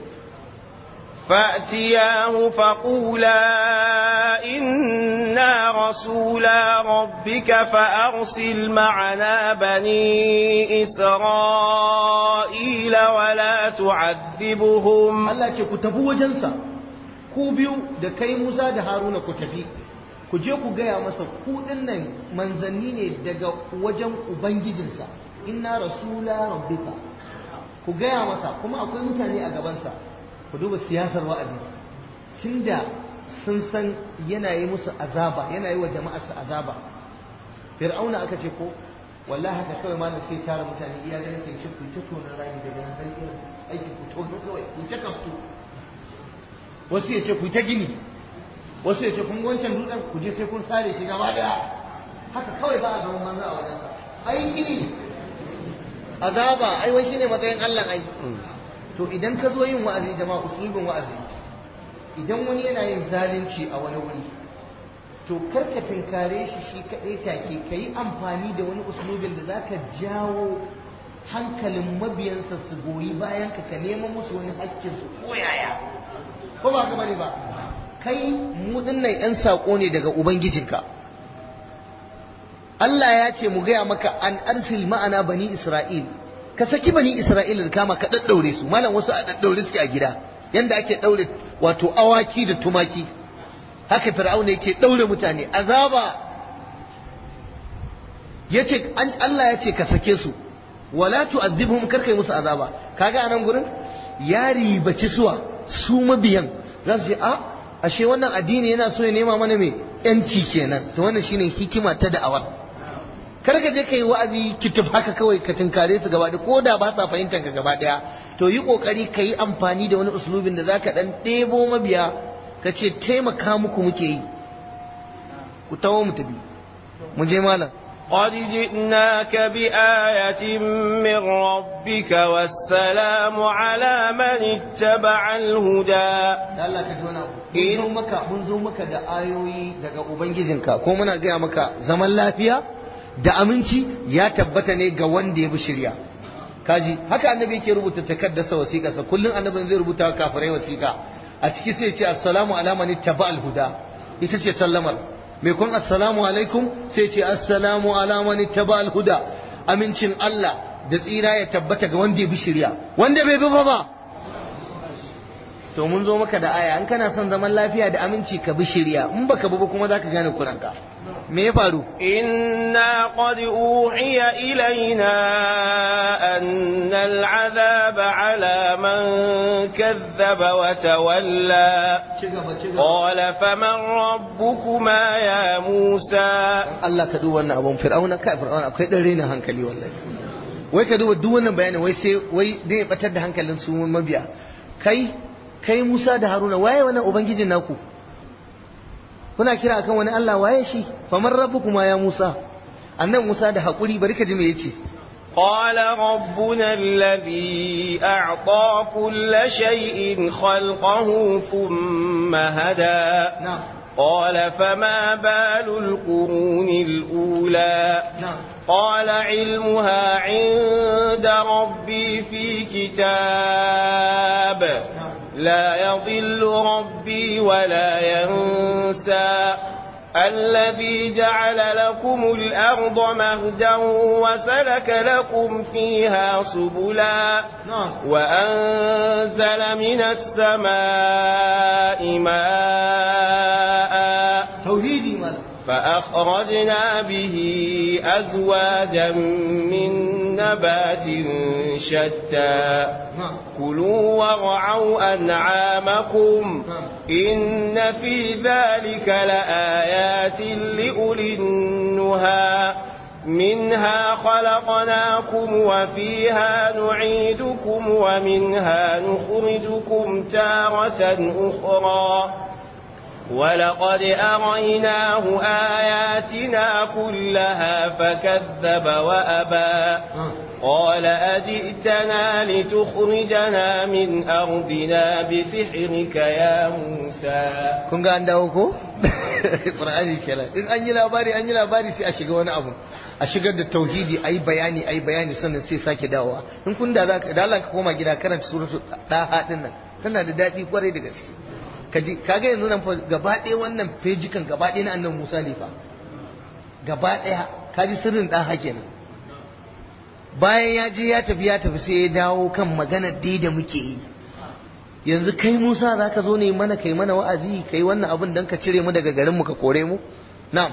فأتياه فقولا إنا رسولا ربك فأرسل معنا بني إسرائيل ولا تعذبهم Allah ce ku tafi wajensa ku biyu da kai Musa da Haruna ku tafi ku je ku gaya masa ku dinnan manzanni ne daga wajen ubangijinsa inna rasula rabbika ku gaya masa kuma akwai mutane a gabansa ku duba siyasar wa'azi tunda sun san yana yi musu azaba yana yi wa jama'arsa azaba fir'auna aka ce ko wallahi haka kawai malam sai tara mutane iya ganin kai ce ku ta tona rami daga nan har irin aikin ku tono kawai ku ta kaftu wasu ya ce ku ta gini wasu ya ce kun ga wancan dutsen ku je sai kun sare shi gaba daya haka kawai ba a zaman manzo a wajensa aiki azaba ai wai shine matsayin Allah ai to idan ka zo yin wa'azi jama'a usulubin wa'azi idan wani yana yin zalunci a wani wuri to karka tinkare shi shi kaɗai take ka yi amfani da wani usulubin da za ka jawo hankalin mabiyansa su goyi bayan ka ka nema musu wani haƙƙinsu ko yaya ko ba ka bane ba kai mu dinnan yan saƙo ne daga ubangijinka Allah ya ce mu gaya maka an arsil ma'ana bani Isra'il ka saki bani Isra'il da kama ka daddaure su malam wasu a daddaure suke a gida yanda ake daure wato awaki da tumaki haka fir'auna yake daure mutane azaba yace an Allah ya ce ka sake su wala tu'adhibhum karkai musu azaba kaga anan gurin ya ribaci suwa su mabiyan za su ce a ashe wannan addini yana so ya nema mana me yanci kenan to wannan shine hikima ta da'awar kar ka je kai wa'azi kitub haka kawai ka tinkare su gaba ko da ba sa fahimtar ka gaba daya to yi kokari ka yi amfani da wani uslubin da zaka dan ɗebo mabiya ka ce taimaka muku muke yi ku tawo mu tafi mu je malam قد جئناك بآية من ربك والسلام على من اتبع الهدى Allah ka tona mun zo maka mun zo maka da ayoyi daga ubangijinka ko muna gaya maka zaman lafiya da aminci ya tabbata ne ga wanda ya bi shirya kaji haka annabi yake rubuta takaddarsa wasiƙarsa kullum annabin zai rubuta kafirai wasiƙa a ciki sai ce assalamu ala man ittaba al-huda ita ce sallamar mai kun assalamu alaikum sai ce assalamu ala man ittaba al-huda amincin Allah da tsira ya tabbata ga wanda ya bi shirya wanda bai bi ba ba to mun zo maka da aya in kana son zaman lafiya da aminci ka bi shirya in baka bi ba kuma zaka gane kuranka me ya faru إنا قد أوحي إلينا أن العذاب على من كذب وتولى قال فمن ربكما يا موسى Allah ka duba wannan abun fir'auna kai fir'auna akwai dan rena hankali wallahi wai ka duba duk wannan bayanin wai sai wai dai batar da hankalin su mabiya kai kai Musa da Haruna waye wannan ubangijin naku kuna kira akan wani Allah waye shi faman rabbukuma ya Musa annan Musa da hakuri bari ka ji me yace قال ربنا الذي أعطى كل شيء خلقه ثم هدى na'am قال فما بال القرون الأولى na'am قال علمها عند ربي في كتاب لا يضل ربي ولا ينسى الذي جعل لكم الأرض مهدا وسلك لكم فيها سبلا na'am وأنزل من السماء ماء tauhidi mal فأخرجنا به أزواجا من نبات شتى na'am كلوا وارعوا أنعامكم إن في ذلك لآيات لأولي النهى منها خلقناكم وفيها نعيدكم ومنها نخرجكم تارة أخرى ولقد أريناه آياتنا كلها فكذب وأبى قال أجئتنا لتخرجنا من أرضنا بسحرك يا موسى kun ga an dawo ko qur'ani kenan in an yi labari an yi labari sai a shiga wani abu a shigar da tauhidi ayi bayani ayi bayani sannan sai sake dawowa in kun da zaka da Allah ka koma gida karanta suratul daha din nan tana da dadi kwarai da gaske kaji kaga yanzu nan fa gaba ɗaya wannan fejikan gaba ɗaya na annabi Musa ne fa gaba ɗaya kaji sirrin daha kenan bayan ya je ya tafi ya tafi sai ya dawo kan maganar dai da muke yi yanzu kai Musa za ka zo ne mana kai mana wa'azi kai wannan abin don ka cire mu daga garinmu ka kore mu na'am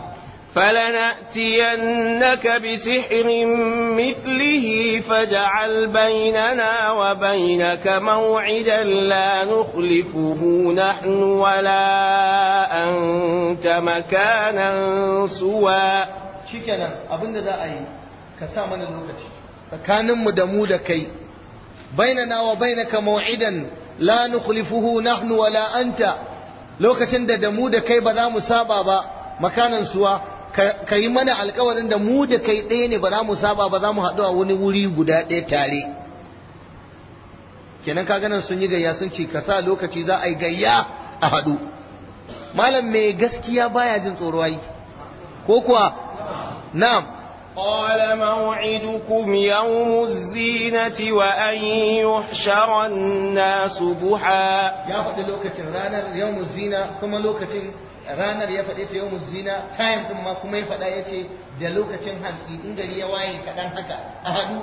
فلنأتينك بسحر مثله فاجعل بيننا وبينك موعدا لا نخلفه نحن ولا أنت مكانا سوى shikenan abin da za a yi ka sa mana lokaci tsakaninmu da mu da kai bainana wa bainaka maw'idan la nukhlifuhu nahnu wala anta lokacin da da mu da kai ba za mu saba ba makanan suwa ka yi mana alkawarin da mu da kai ɗaya ne ba za mu saba ba za mu haɗu a wani wuri guda ɗaya tare kenan ka ganin sun yi gayya sun ce ka sa lokaci za a yi gayya a haɗu malam mai gaskiya baya jin tsoro ai ko kuwa na'am قال موعدكم يوم الزينة وأن يحشر الناس ضحى ya faɗi lokacin ranar yawmuz zina kuma lokacin ranar ya faɗi ta yawmuz zina time din ma kuma ya faɗa yace da lokacin hantsi in gari ya waye kaɗan haka a haɗu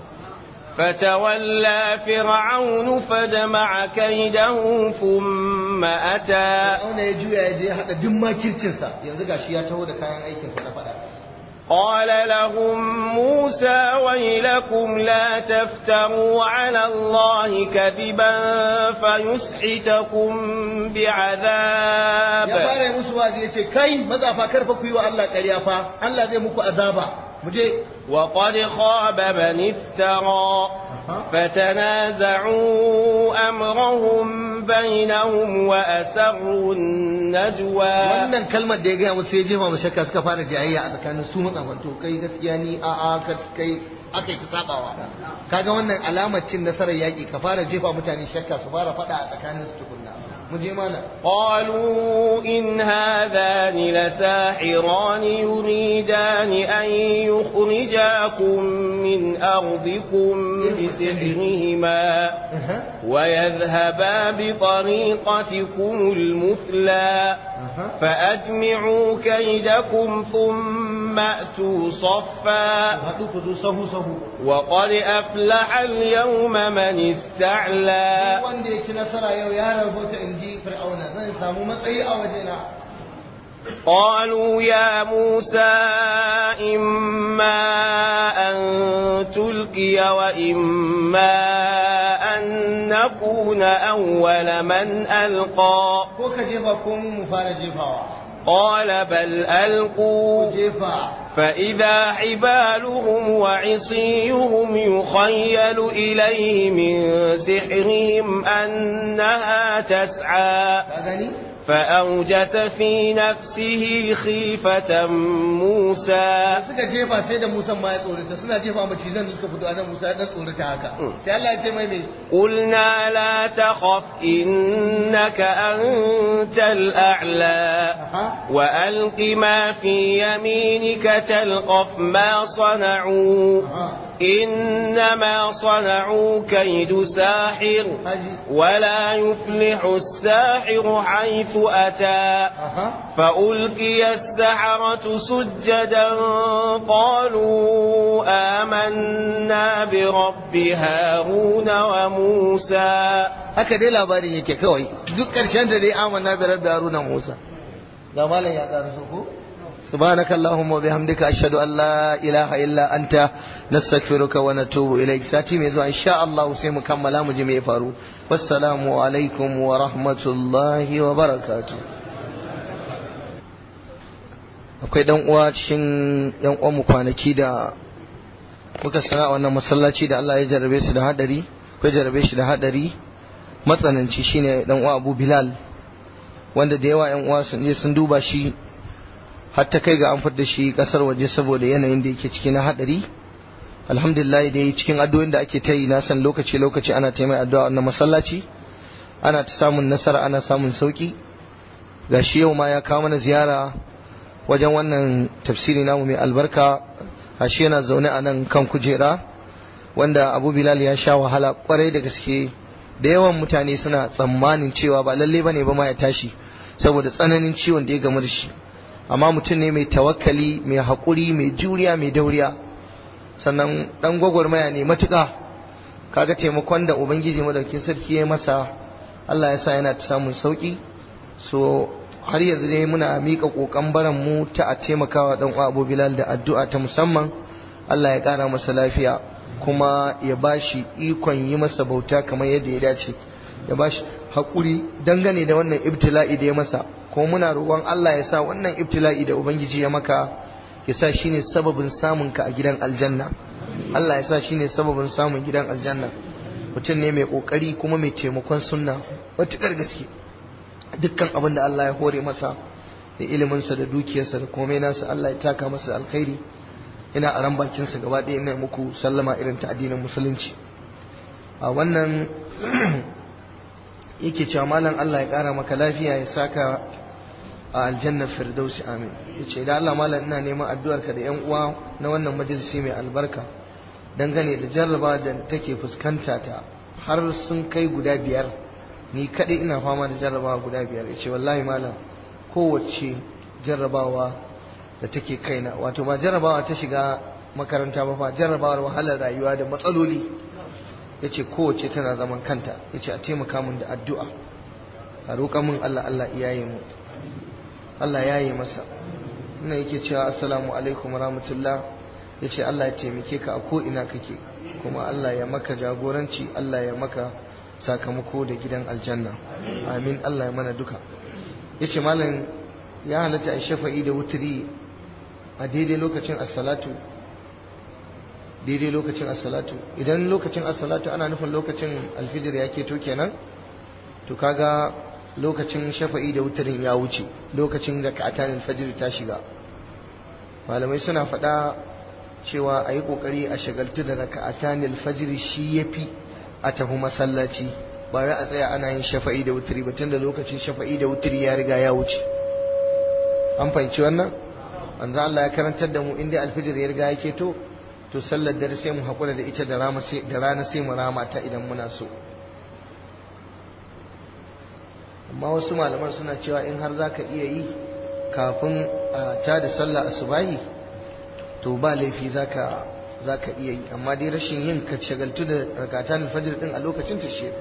فتولى فرعون فجمع كيده ثم أتى Fir'auna ya juya ya je ya haɗa duk makircinsa yanzu gashi ya taho da kayan aikinsa na faɗa قال لهم موسى ويلكم لا تفتروا على الله كذبا فيسحتكم ya بعذاب fara yi musu wazi ya ce kai mazafa karfa ku yi wa Allah ƙarya fa Allah zai muku azaba mu je وقد خاب من افترى فتنازعوا أمرهم بينهم وأسروا النجوى wannan kalmar da ya gaya musu ya jefa mu shakka suka fara jayayya a tsakanin su matsafan to kai gaskiya ni a a ka kai aka yi sabawa kaga wannan alamar cin nasarar yaƙi ka fara jefa mutane shakka su fara faɗa a tsakanin su tukunna mu je mana قالوا إن هذان لساحران يريدان أن يخرجاكم من أرضكم بسحرهما ويذهبا بطريقتكم المثلى فأجمعوا كيدكم ثم أتوا صفا haɗu ku zo sahu sahu وقد أفلح اليوم من استعلى wanda ya ci nasara yau ya rabota in ji fir'auna zan samu matsayi a wajena قالوا يا موسى إما أن تلقي وإما أن نكون أول من ألقى ko ka jefa ko mu fara jefawa قال بل ألقوا jefa فإذا حبالهم وعصيهم يخيل إليه من سحرهم أنها تسعى ka gani فأوجس في نفسه خيفة موسى suka jefa sai da Musa ma ya tsorata suna jefa macizan da suka fito a nan Musa ya dan tsorata haka sai Allah ya ce mai me قلنا لا تخف إنك أنت الأعلى Aha. وألق ما في يمينك تلقف ما صنعوا Aha. إنما صنعوا كيد ساحر haji ولا يفلح الساحر حيث أتى aha فألقي السحرة سجدا قالوا آمنا برب هارون وموسى haka dai labarin yake kawai duk ƙarshen da dai amanna bi rabbi haruna musa ga malam ya ƙara so ko سبحانك اللهم وبحمدك أشهد أن لا إله إلا أنت نستغفرك ونتوب إليك ساتي ميزو إن شاء الله سيم كملا مجمع فارو والسلام عليكم ورحمة الله وبركاته akwai dan uwa cikin yan uwan mu kwanaki da muka sana a wannan masallaci da Allah ya jarabe su da hadari akwai jarabe shi da hadari matsananci shine dan uwa Abu Bilal wanda da yawa yan uwa sun je sun duba shi har ta kai ga an fitar da shi kasar waje saboda yanayin da yake ciki na hadari alhamdulillah dai cikin addu'o'in da ake ta yi na san lokaci lokaci ana ta mai addu'a na masallaci ana ta samun nasara ana samun sauki gashi yau ma ya kawo mana ziyara wajen wannan tafsiri namu mai albarka ashe yana zaune a nan kan kujera wanda abu bilal ya sha wahala kwarai da gaske da yawan mutane suna tsammanin cewa ba lalle bane ba ma ya tashi saboda tsananin ciwon da ya gamu da shi amma mutum ne mai tawakkali mai haƙuri mai juriya mai dauriya sannan dan gwagwarmaya ne matuƙa kaga taimakon da ubangiji madaukin sarki ya masa Allah ya sa yana ta samun sauki so har yanzu dai muna mika kokan baran mu ta a taimakawa dan uwa Abu Bilal da addu'a ta musamman Allah ya kara masa lafiya kuma ya bashi ikon yi masa bauta kamar yadda ya dace ya bashi hakuri dangane da wannan ibtila'i da ya masa kuma muna roƙon Allah ya sa wannan ibtila'i da ubangiji ya maka ya sa shine sababin samun ka a gidan aljanna Allah ya sa shine sababin samun gidan aljanna mutum ne mai kokari kuma mai taimakon sunna matuƙar gaske dukkan abin da Allah ya hore masa da iliminsa da dukiyarsa da komai nasa Allah ya taka masa alkhairi ina a ran bakinsa gaba ɗaya ina muku sallama irin ta addinin musulunci a wannan yake cewa malam Allah ya ƙara maka lafiya ya saka a aljannar firdausi amin ya ce da Allah malam ina neman addu'arka da yan uwa na wannan majalisi mai albarka dangane da jarraba da take fuskanta ta har sun kai guda biyar ni kaɗai ina fama da jarrabawa guda biyar ya ce wallahi malam kowace jarrabawa da take kaina wato ba jarrabawa ta shiga makaranta ba fa jarrabawar wahalar rayuwa da matsaloli ya ce kowace tana zaman kanta ya ce a taimaka min da addu'a a roƙa min Allah Allah iyaye mu Allah ya yi masa ina yake cewa assalamu alaikum rahmatullah ya ce Allah ya taimake ka a ko'ina kake kuma Allah ya maka jagoranci Allah ya maka sakamako da gidan aljanna amin Allah ya mana duka ya ce malam ya halatta a shafa'i da wuturi a daidai lokacin assalatu daidai lokacin assalatu idan lokacin assalatu ana nufin lokacin alfijir ya keto kenan to kaga lokacin shafa'i da wuturin ya wuce lokacin da ka'atan alfajir ta shiga malamai suna faɗa cewa a yi ƙoƙari a shagaltu da raka'atan alfajir shi ya fi a tafi masallaci ba wai a tsaya ana yin shafa'i da wuturi ba tun da lokacin shafa'i da wuturi ya riga ya wuce an fahimci wannan manzo Allah ya karantar da mu inda alfijir ya riga ya keto to sallar dare sai mu haƙura da ita da rana sai mu rama ta idan muna so amma wasu malaman suna cewa in har zaka iya yi kafin a ta da sallah asubahi to ba laifi zaka zaka iya yi amma dai rashin yin ka shagaltu da rakatan fajr din a lokacin ta shefu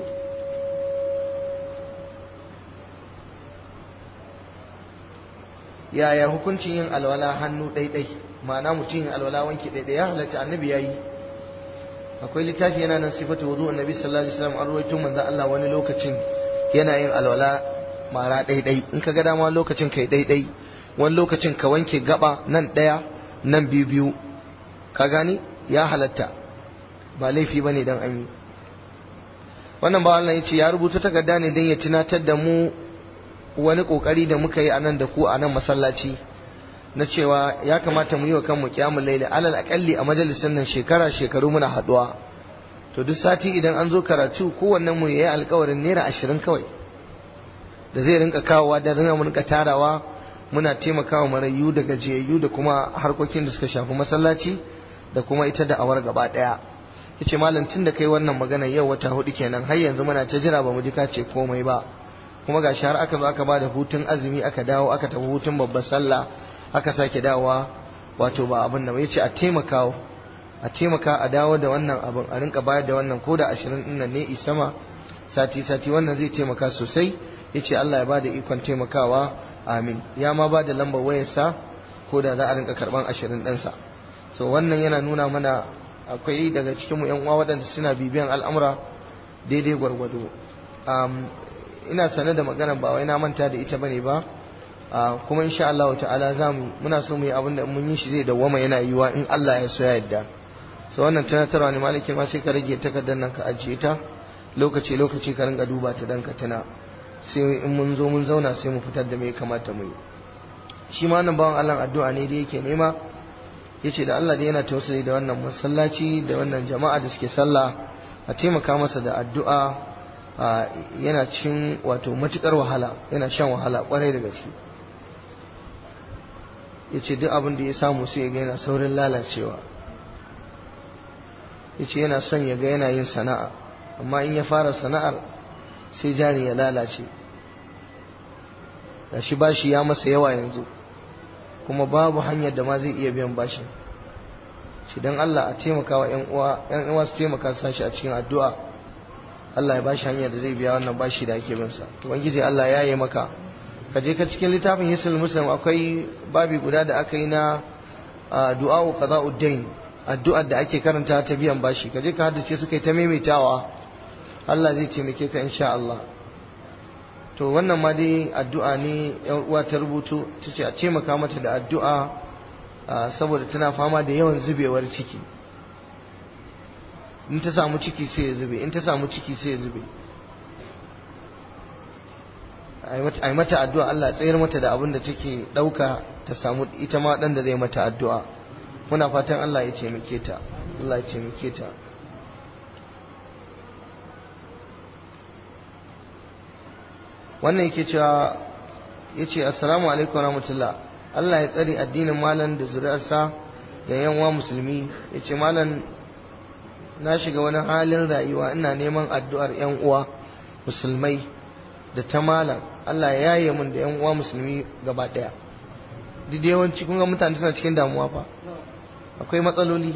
yaya hukuncin yin alwala hannu ɗaiɗai ma'ana mutum yin alwala wanki ɗaiɗai ya halatta annabi ya yi akwai littafi yana nan sifatu wudu annabi sallallahu alaihi wasallam an ruwaito manzo Allah wani lokacin yana yin alwala mara ɗaiɗai in ka ga dama lokacin kai ɗaiɗai wani lokacin ka wanke gaba nan ɗaya nan biyu biyu ka gani ya halatta ba laifi bane dan an yi wannan ba Allah ya ce ya rubuta takarda ne don ya tunatar da mu wani kokari da muka yi a nan da ku a nan masallaci na cewa ya kamata mu yi wa kanmu kiyamul laili alal akalli a majalisin nan shekara shekaru muna haduwa to duk sati idan an zo karatu kowannen mu yayi alkawarin naira ashirin kawai da zai rinka kawowa da rinka rinka tarawa muna taimakawa marayu da gajiyayyu da kuma harkokin da suka shafi masallaci da kuma ita da awar gaba daya yace malam tun da kai wannan magana yau wata hudu kenan har yanzu muna ta jira ba mu ji ka ce komai ba kuma gashi har aka zo aka bada hutun azumi aka dawo aka tafi hutun babbar sallah aka sake dawowa wato ba abin nan yace a taimaka a taimaka a dawo da wannan abin a rinka bayar da wannan ko da ashirin din nan ne isama sati sati wannan zai taimaka sosai yace Allah ya bada ikon taimakawa amin ya ma bada lambar wayarsa ko da za a rinka karban ashirin ɗinsa so wannan yana nuna mana akwai daga cikinmu yan uwa waɗanda suna bibiyan al'amura daidai gwargwado ina sane da magana ba wai na manta da ita bane ba kuma insha Allah ta'ala zamu muna so mu yi abin da mun yi shi zai dawwama yana yiwa in Allah ya so ya yarda so wannan tunatarwa ne malaki ma sai ka rage takardar nan ka ajiye ta lokaci lokaci ka ringa duba ta dan ka tuna sai in mun zo mun zauna sai mu fitar da me kamata mu yi shi ma nan bawan Allah addu'a ne da yake nema yace da Allah da yana tausayi da wannan masallaci da wannan jama'a da suke sallah a taimaka masa da addu'a yana cin wato matukar wahala yana shan wahala kwarai da gaske yace duk abin da ya samu sai ya ga yana saurin lalacewa yace yana son ya ga yana yin sana'a amma in ya fara sana'ar sai jari ya lalace da shi bashi ya masa yawa yanzu kuma babu hanyar da ma zai iya biyan bashin shi don Allah a taimaka wa 'yan uwa su taimaka su sashi a cikin addu'a Allah ya bashi hanyar da zai biya wannan bashi da ake binsa ubangiji Allah ya yi maka ka je ka cikin littafin hisul muslim akwai babi guda da aka yi na du'a'u qada'ud dain addu'ar da ake karanta ta biyan bashi ka je ka haddace su kai ta maimaitawa Allah zai taimake ka insha Allah to wannan ma dai addu'a ne yan uwa ta rubutu ta ce a taimaka mata da addu'a saboda tana fama da yawan zubewar ciki in ta samu ciki sai ya zube in ta samu ciki sai ya zube a yi mata addu'a Allah tsayar mata da abin da take ɗauka ta samu ita ma ɗan da zai mata addu'a muna fatan Allah ya taimake ta Allah ya taimake ta wannan yake cewa ya ce assalamu alaikum rahmatullah Allah ya tsari addinin malam da zuri'arsa da yanwa musulmi ya ce malam na shiga wani halin rayuwa ina neman addu'ar yan uwa musulmai da ta malam Allah ya yaye min da yan uwa musulmi gaba daya duk da yawanci kun ga mutane suna cikin damuwa fa akwai matsaloli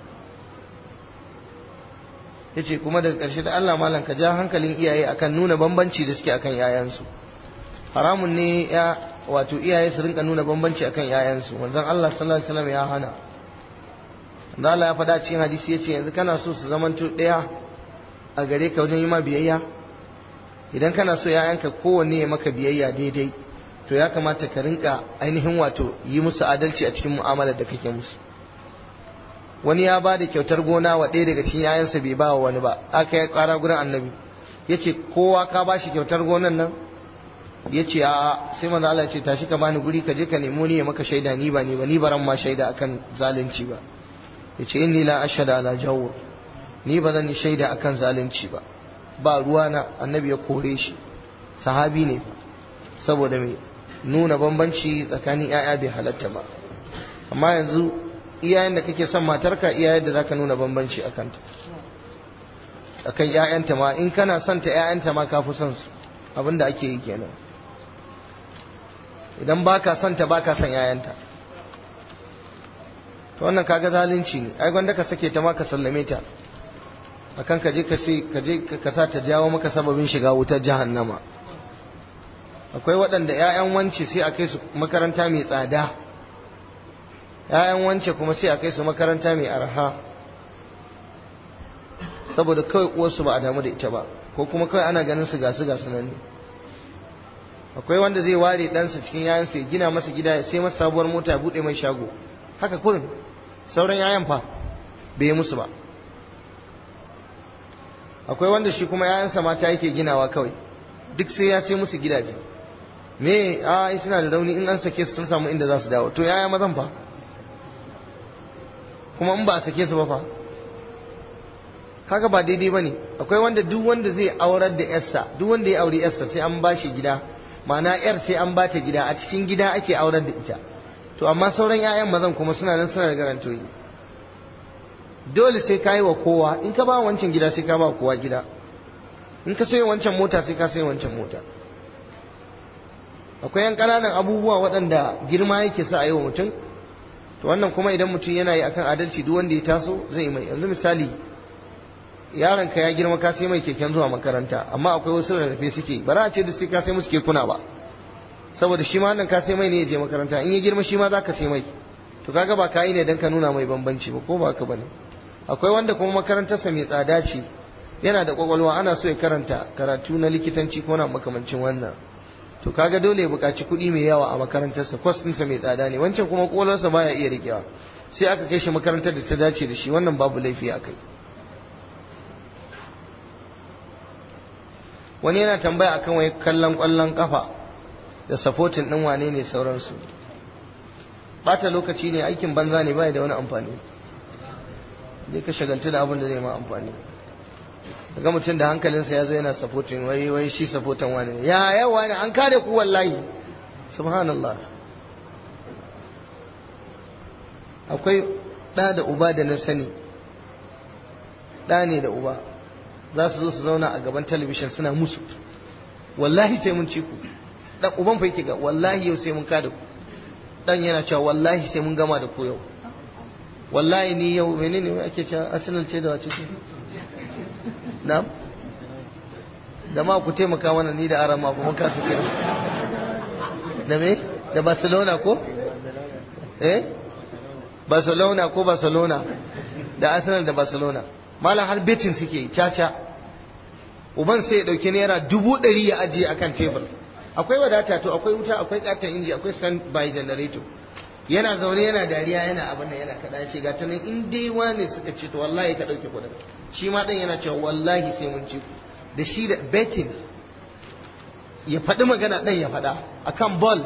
ya ce kuma daga ƙarshe da Allah malam ka ja hankalin iyaye akan nuna bambanci da suke akan yayansu haramun ne ya wato iyaye su rinka nuna bambanci akan yayansu manzon Allah sallallahu alaihi wasallam ya hana da Allah ya faɗa cikin hadisi yace yanzu kana so su zamanto ɗaya a gare ka wajen yi ma biyayya idan kana so yayanka kowanne ya maka biyayya daidai to ya kamata ka rinka ainihin wato yi musu adalci a cikin mu'amalar da kake musu wani ya ba da kyautar gona wa ɗaya daga cikin yayansa bai ba wa wani ba aka yi ƙara gurin annabi ya ce kowa ka ba shi kyautar gonan nan ya ce a sai manzo Allah ce tashi ka bani guri ka je ka nemo ni ya maka shaida ni ba ni ba ni baran ma shaida akan zalunci ba ya ce inni la ashhadu ala jawr ni ba zan yi shaida akan zalunci ba ba ruwa na annabi ya kore shi sahabi ne saboda mai nuna bambanci tsakanin 'ya'ya bai halatta ba amma yanzu iyayen da kake son matarka iyayen da zaka nuna bambanci a kanta akan ƴaƴanta ma in kana son ta ƴaƴanta ma ka fi son su abinda ake yi kenan idan baka son ta baka son ƴaƴanta to wannan kaga zalunci ne ai gwanda ka sake ta ma ka sallame ta akan ka je ka sai ka je ka sa ta jawo maka sababin shiga wutar jahannama akwai waɗanda ƴaƴan wance sai a kai su makaranta mai tsada ‘ya'yan wance kuma sai a kai su makaranta mai arha saboda kawai uwarsu ba a damu da ita ba ko kuma kawai ana ganin su gasu gasu nan ne akwai wanda zai ware ɗansa cikin yayansa ya gina masa gida ya sai masa sabuwar mota ya buɗe mai shago haka kurin sauran yayan fa bai yi musu ba akwai wanda shi kuma yayansa mata yake ginawa kawai duk sai ya sai musu gidaje me a suna da rauni in an sake su sun samu inda za su dawo to yaya mazan fa kuma in ba a sake su ba fa kaga ba daidai bane akwai wanda duk wanda zai aurar da yarsa duk wanda ya auri yarsa sai an bashi gida ma'ana yar sai an bata gida a cikin gida ake aurar da ita to amma sauran 'ya'yan mazan kuma suna nan suna da garantoyi dole sai ka yi wa kowa in ka ba wancan gida sai ka ba kowa gida in ka sayi wancan mota sai ka sayi wancan mota akwai yan ƙananan abubuwa waɗanda girma yake sa a yi wa mutum to wannan kuma idan mutum yana yi akan adalci duk wanda ya taso zai yi mai yanzu misali yaron ka ya girma ka sai mai keken zuwa makaranta amma akwai wasu rarrafe suke ba za a ce da sai ka sai musu kekuna ba saboda shi ma nan ka sai mai ne ya je makaranta in ya girma shi ma za ka sai mai to kaga ba ka yi ne dan ka nuna mai bambanci ba ko ba ka bane akwai wanda kuma makarantarsa mai tsada ce yana da kwakwalwa ana so ya karanta karatu na likitanci ko na makamancin wannan to kaga dole ya buƙaci kuɗi mai yawa a makarantarsa kwas ɗinsa mai tsada ne wancan kuma kwakwalwarsa baya iya rikewa sai aka kai shi makarantar da ta dace da shi wannan babu laifi a kai wani yana tambaya akan wai kallon kwallon kafa da supporting din wane ne sauransu bata lokaci ne aikin banza ne bai da wani amfani dai ka shagaltu da abin da zai ma amfani ga mutum da hankalinsa ya zo yana supporting wai wai shi supporting wani ya yawa ne an kare ku wallahi subhanallah akwai ɗa da uba da na sani ɗa ne da uba za su zo su zauna a gaban talabishin suna musu wallahi sai mun ci ku dan uban fa yake ga wallahi yau sai mun kada ku dan yana cewa wallahi sai mun gama da ku yau wallahi ni yau menene mai ake cewa arsenal ce da wace ce na'am da ma ku taimaka mana ni da arama kuma ka su kira da me da barcelona ko eh barcelona ko barcelona da arsenal da barcelona malam har betin suke caca uban sai ya dauki naira dubu ɗari ya ajiye akan tebur akwai wadata to akwai wuta akwai katon inji akwai stand by generator yana zaune yana dariya yana abin nan yana kada ya ce ga tanan in dai wani suka ce to wallahi ka dauke kudin shi ma dan yana cewa wallahi sai mun ci da shi da betting ya faɗi magana dan ya faɗa akan ball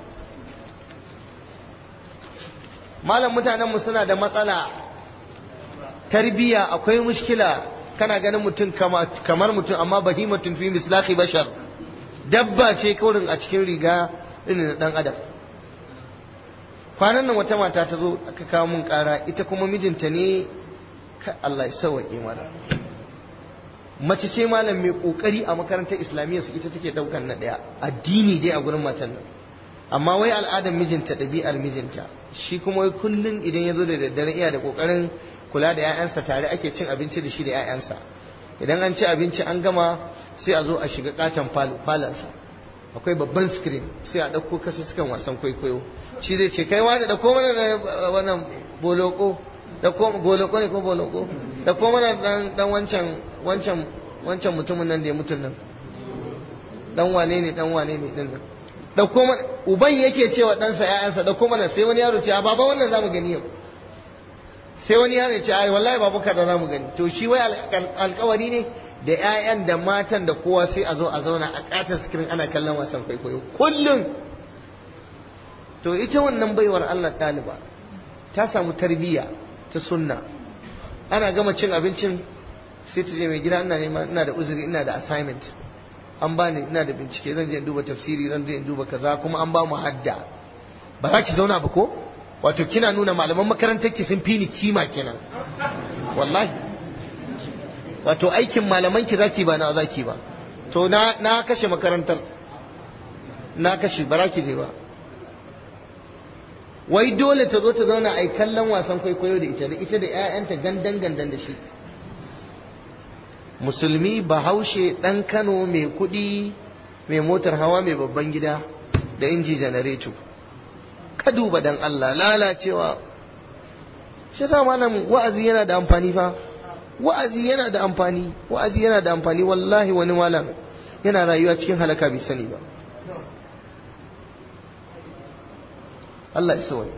malam mutanen mu suna da matsala tarbiya akwai mushkila kana ganin mutum kamar mutum amma bahimatun fi mislahi bashar dabba ce kaurin a cikin riga irin na dan adam kwanan nan wata mata ta zo aka kawo mun kara ita kuma mijinta ne ka Allah ya sauwaƙe mana mace ce malam mai kokari a makarantar islamiyya su ita take daukan na daya addini dai a gurin matan nan amma wai al'adar mijinta ɗabi'ar mijinta shi kuma wai kullun idan ya zo da daddare iya da kokarin kula da 'ya'yansa tare ake cin abinci da shi da 'ya'yansa idan an ci abinci an gama sai a zo a shiga katon falansa akwai babban screen sai a ɗauko kasu sukan wasan kwaikwayo shi zai ce kai wani da ko mana da wannan boloko da ko boloko ne ko boloko da ko mana dan dan wancan wancan wancan mutumin nan da ya mutun nan dan wane ne dan wane ne din nan da ko mana uban yake cewa ɗansa ƴaƴansa da ko mana sai wani yaro ce a baba wannan zamu gani yau sai wani yaro ce ai wallahi babu kaza zamu gani to shi wai alƙawari ne da 'ya'yan da matan da kowa sai a zo a zauna a ƙatar sikirin ana kallon wasan kwaikwayo kullum to ita wannan baiwar Allah ɗaliba ta samu tarbiyya ta sunna ana gama cin abincin sai ta je mai gida ina nema ina da uzuri ina da assignment an bani ina da bincike zan je in duba tafsiri zan je in duba kaza kuma an ba mu hadda ba za ki zauna ba ko wato kina nuna malaman makarantar ki sun fi ni kima kenan wallahi wato aikin malaman ki zaki ba na zaki ba to na na kashe makarantar na kashe ba ki je ba wai dole ta zo ta zauna a kallon wasan kwaikwayo da ita da ita da 'ya'yanta gandan gandan da shi musulmi bahaushe ɗan kano mai kuɗi mai motar hawa mai babban gida da inji janareto ka duba dan Allah lalacewa shi sa malam wa'azi yana da amfani fa wa'azi yana da amfani wa'azi yana da amfani wallahi wani malam yana rayuwa cikin halaka bai sani ba Allah isa wani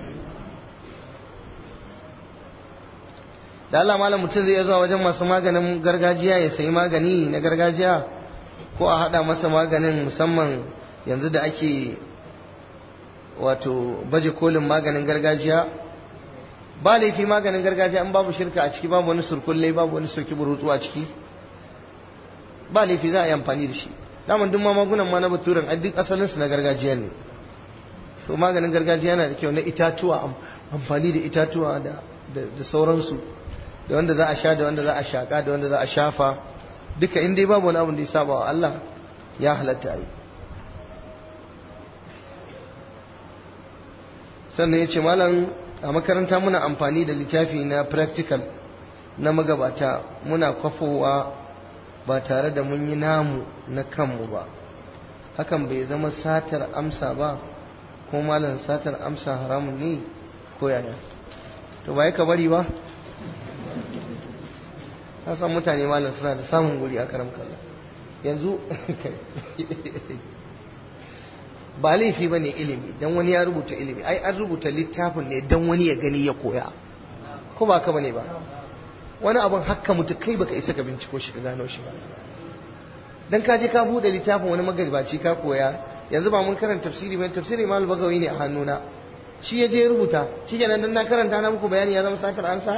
da Allah malam mutum zai zuwa wajen masu maganin gargajiya ya sayi magani na gargajiya ko a hada masa maganin musamman yanzu da ake wato baje kolin maganin gargajiya ba laifi maganin gargajiya in babu shirka a ciki babu wani surkulle babu wani soki burutsu a ciki ba laifi za a yi amfani da shi daman duk magungunan ma na baturen a duk asalinsu na gargajiya ne so maganin gargajiya yana da kyau na itatuwa amfani da itatuwa da sauransu da wanda za a sha da wanda za a shaka da wanda za a shafa duka in dai babu wani abin da ya saba wa Allah ya halatta a yi sannan ya ce malam a makaranta muna amfani da littafi na practical na magabata muna kwafowa ba tare da mun yi namu na kanmu ba hakan bai zama satar amsa ba ko malam satar amsa haramun ne ko yaya to ba ka bari ba san mutane malam suna da samun guri a karam kalla yanzu ba laifi ba ne ilimi don wani ya rubuta ilimi ai an rubuta littafin ne don wani ya gani ya koya ko ba ka ba ne ba wani abin hakka mutu kai baka isa ka binciko shi ka gano shi ba dan ka je ka bude littafin wani magaribaci ka koya yanzu ba mun karanta tafsiri mai tafsiri mal bagawi ne a hannuna shi ya je rubuta shi kenan dan na karanta na muku bayani ya zama satar ansa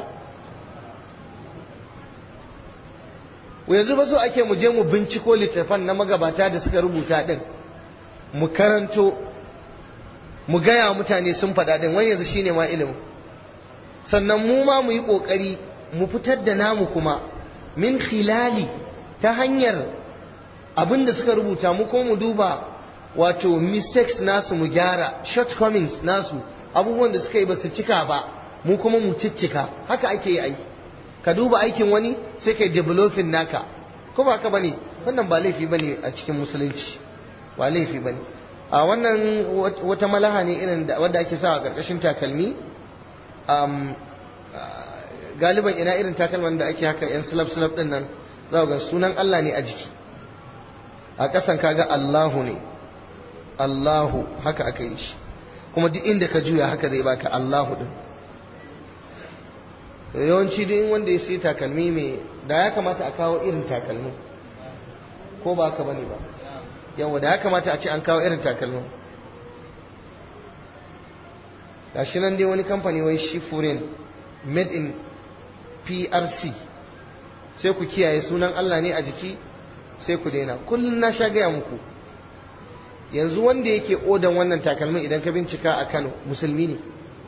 yanzu ba so ake mu je mu binciko littafan na magabata da suka rubuta din mu karanto mu gaya mutane sun faɗa din wani yanzu shine ma ilimin sannan mu ma mu yi ƙoƙari mu fitar da namu kuma min khilali ta hanyar abin da suka rubuta mu ko mu duba wato mistakes nasu mu gyara shortcomings nasu abubuwan da suka yi ba su cika ba mu kuma mu ciccika haka ake yi aiki ka duba aikin wani sai kai developing naka ko ba haka bane wannan ba laifi bane a cikin musulunci ba laifi bane a wannan wata malaha ne irin wadda ake sa a karkashin takalmi um, galiban ina irin takalman da ake haka yan slab slab din nan za ga sunan Allah ne a jiki a ƙasan kaga Allahu ne Allahu haka aka yi shi kuma duk inda ka juya haka zai baka Allahu din yawanci duk wanda ya sai takalmi mai da ya kamata a kawo irin takalmi ko ba haka bane ba yawa da ya kamata a ce an kawo irin takalmin gashi nan dai wani kamfani wai shi foreign made in PRC sai ku kiyaye sunan Allah ne a jiki sai ku daina kullum na sha gaya muku yanzu wanda yake odan wannan takalmin idan ka bincika a Kano musulmi ne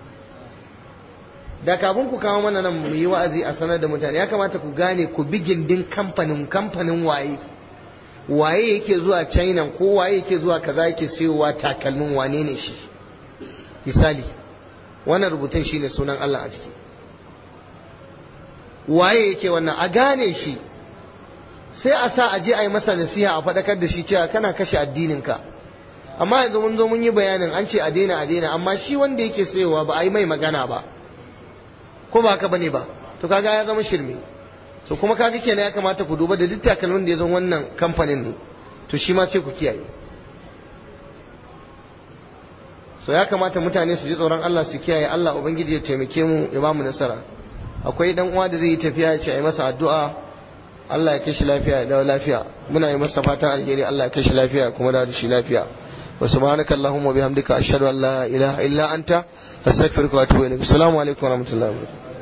da kafin ku kawo mana nan mu yi wa'azi a sanar da mutane ya kamata ku gane ku bi gindin kamfanin kamfanin waye waye yake zuwa China ko waye yake zuwa kaza yake siyowa takalmin wane ne shi misali wannan rubutun shine sunan Allah a ciki waye yake wannan a gane shi sai a sa a je a yi masa nasiha a faɗakar da shi cewa kana kashe addininka amma yanzu mun zo mun yi bayanin an ce a daina a daina amma shi wanda yake sayowa ba a yi mai magana ba ko ba haka bane ba to kaga ya zama shirme so kuma kaga kenan ya kamata ku duba da duk takalmin da ya zo wannan kamfanin ne to shi ma sai ku kiyaye so ya kamata mutane su ji tsoron Allah su kiyaye Allah ubangiji ya taimake mu ya ba mu nasara akwai dan uwa da zai yi tafiya ya ce a yi masa addu'a Allah ya kashi lafiya ya dawo lafiya muna yi masa fatan alheri Allah ya kashi lafiya kuma da shi lafiya wa subhanaka allahumma bihamdika ashhadu an la ilaha illa anta astaghfiruka wa atubu ilaik assalamu alaikum wa rahmatullahi wa barakatuh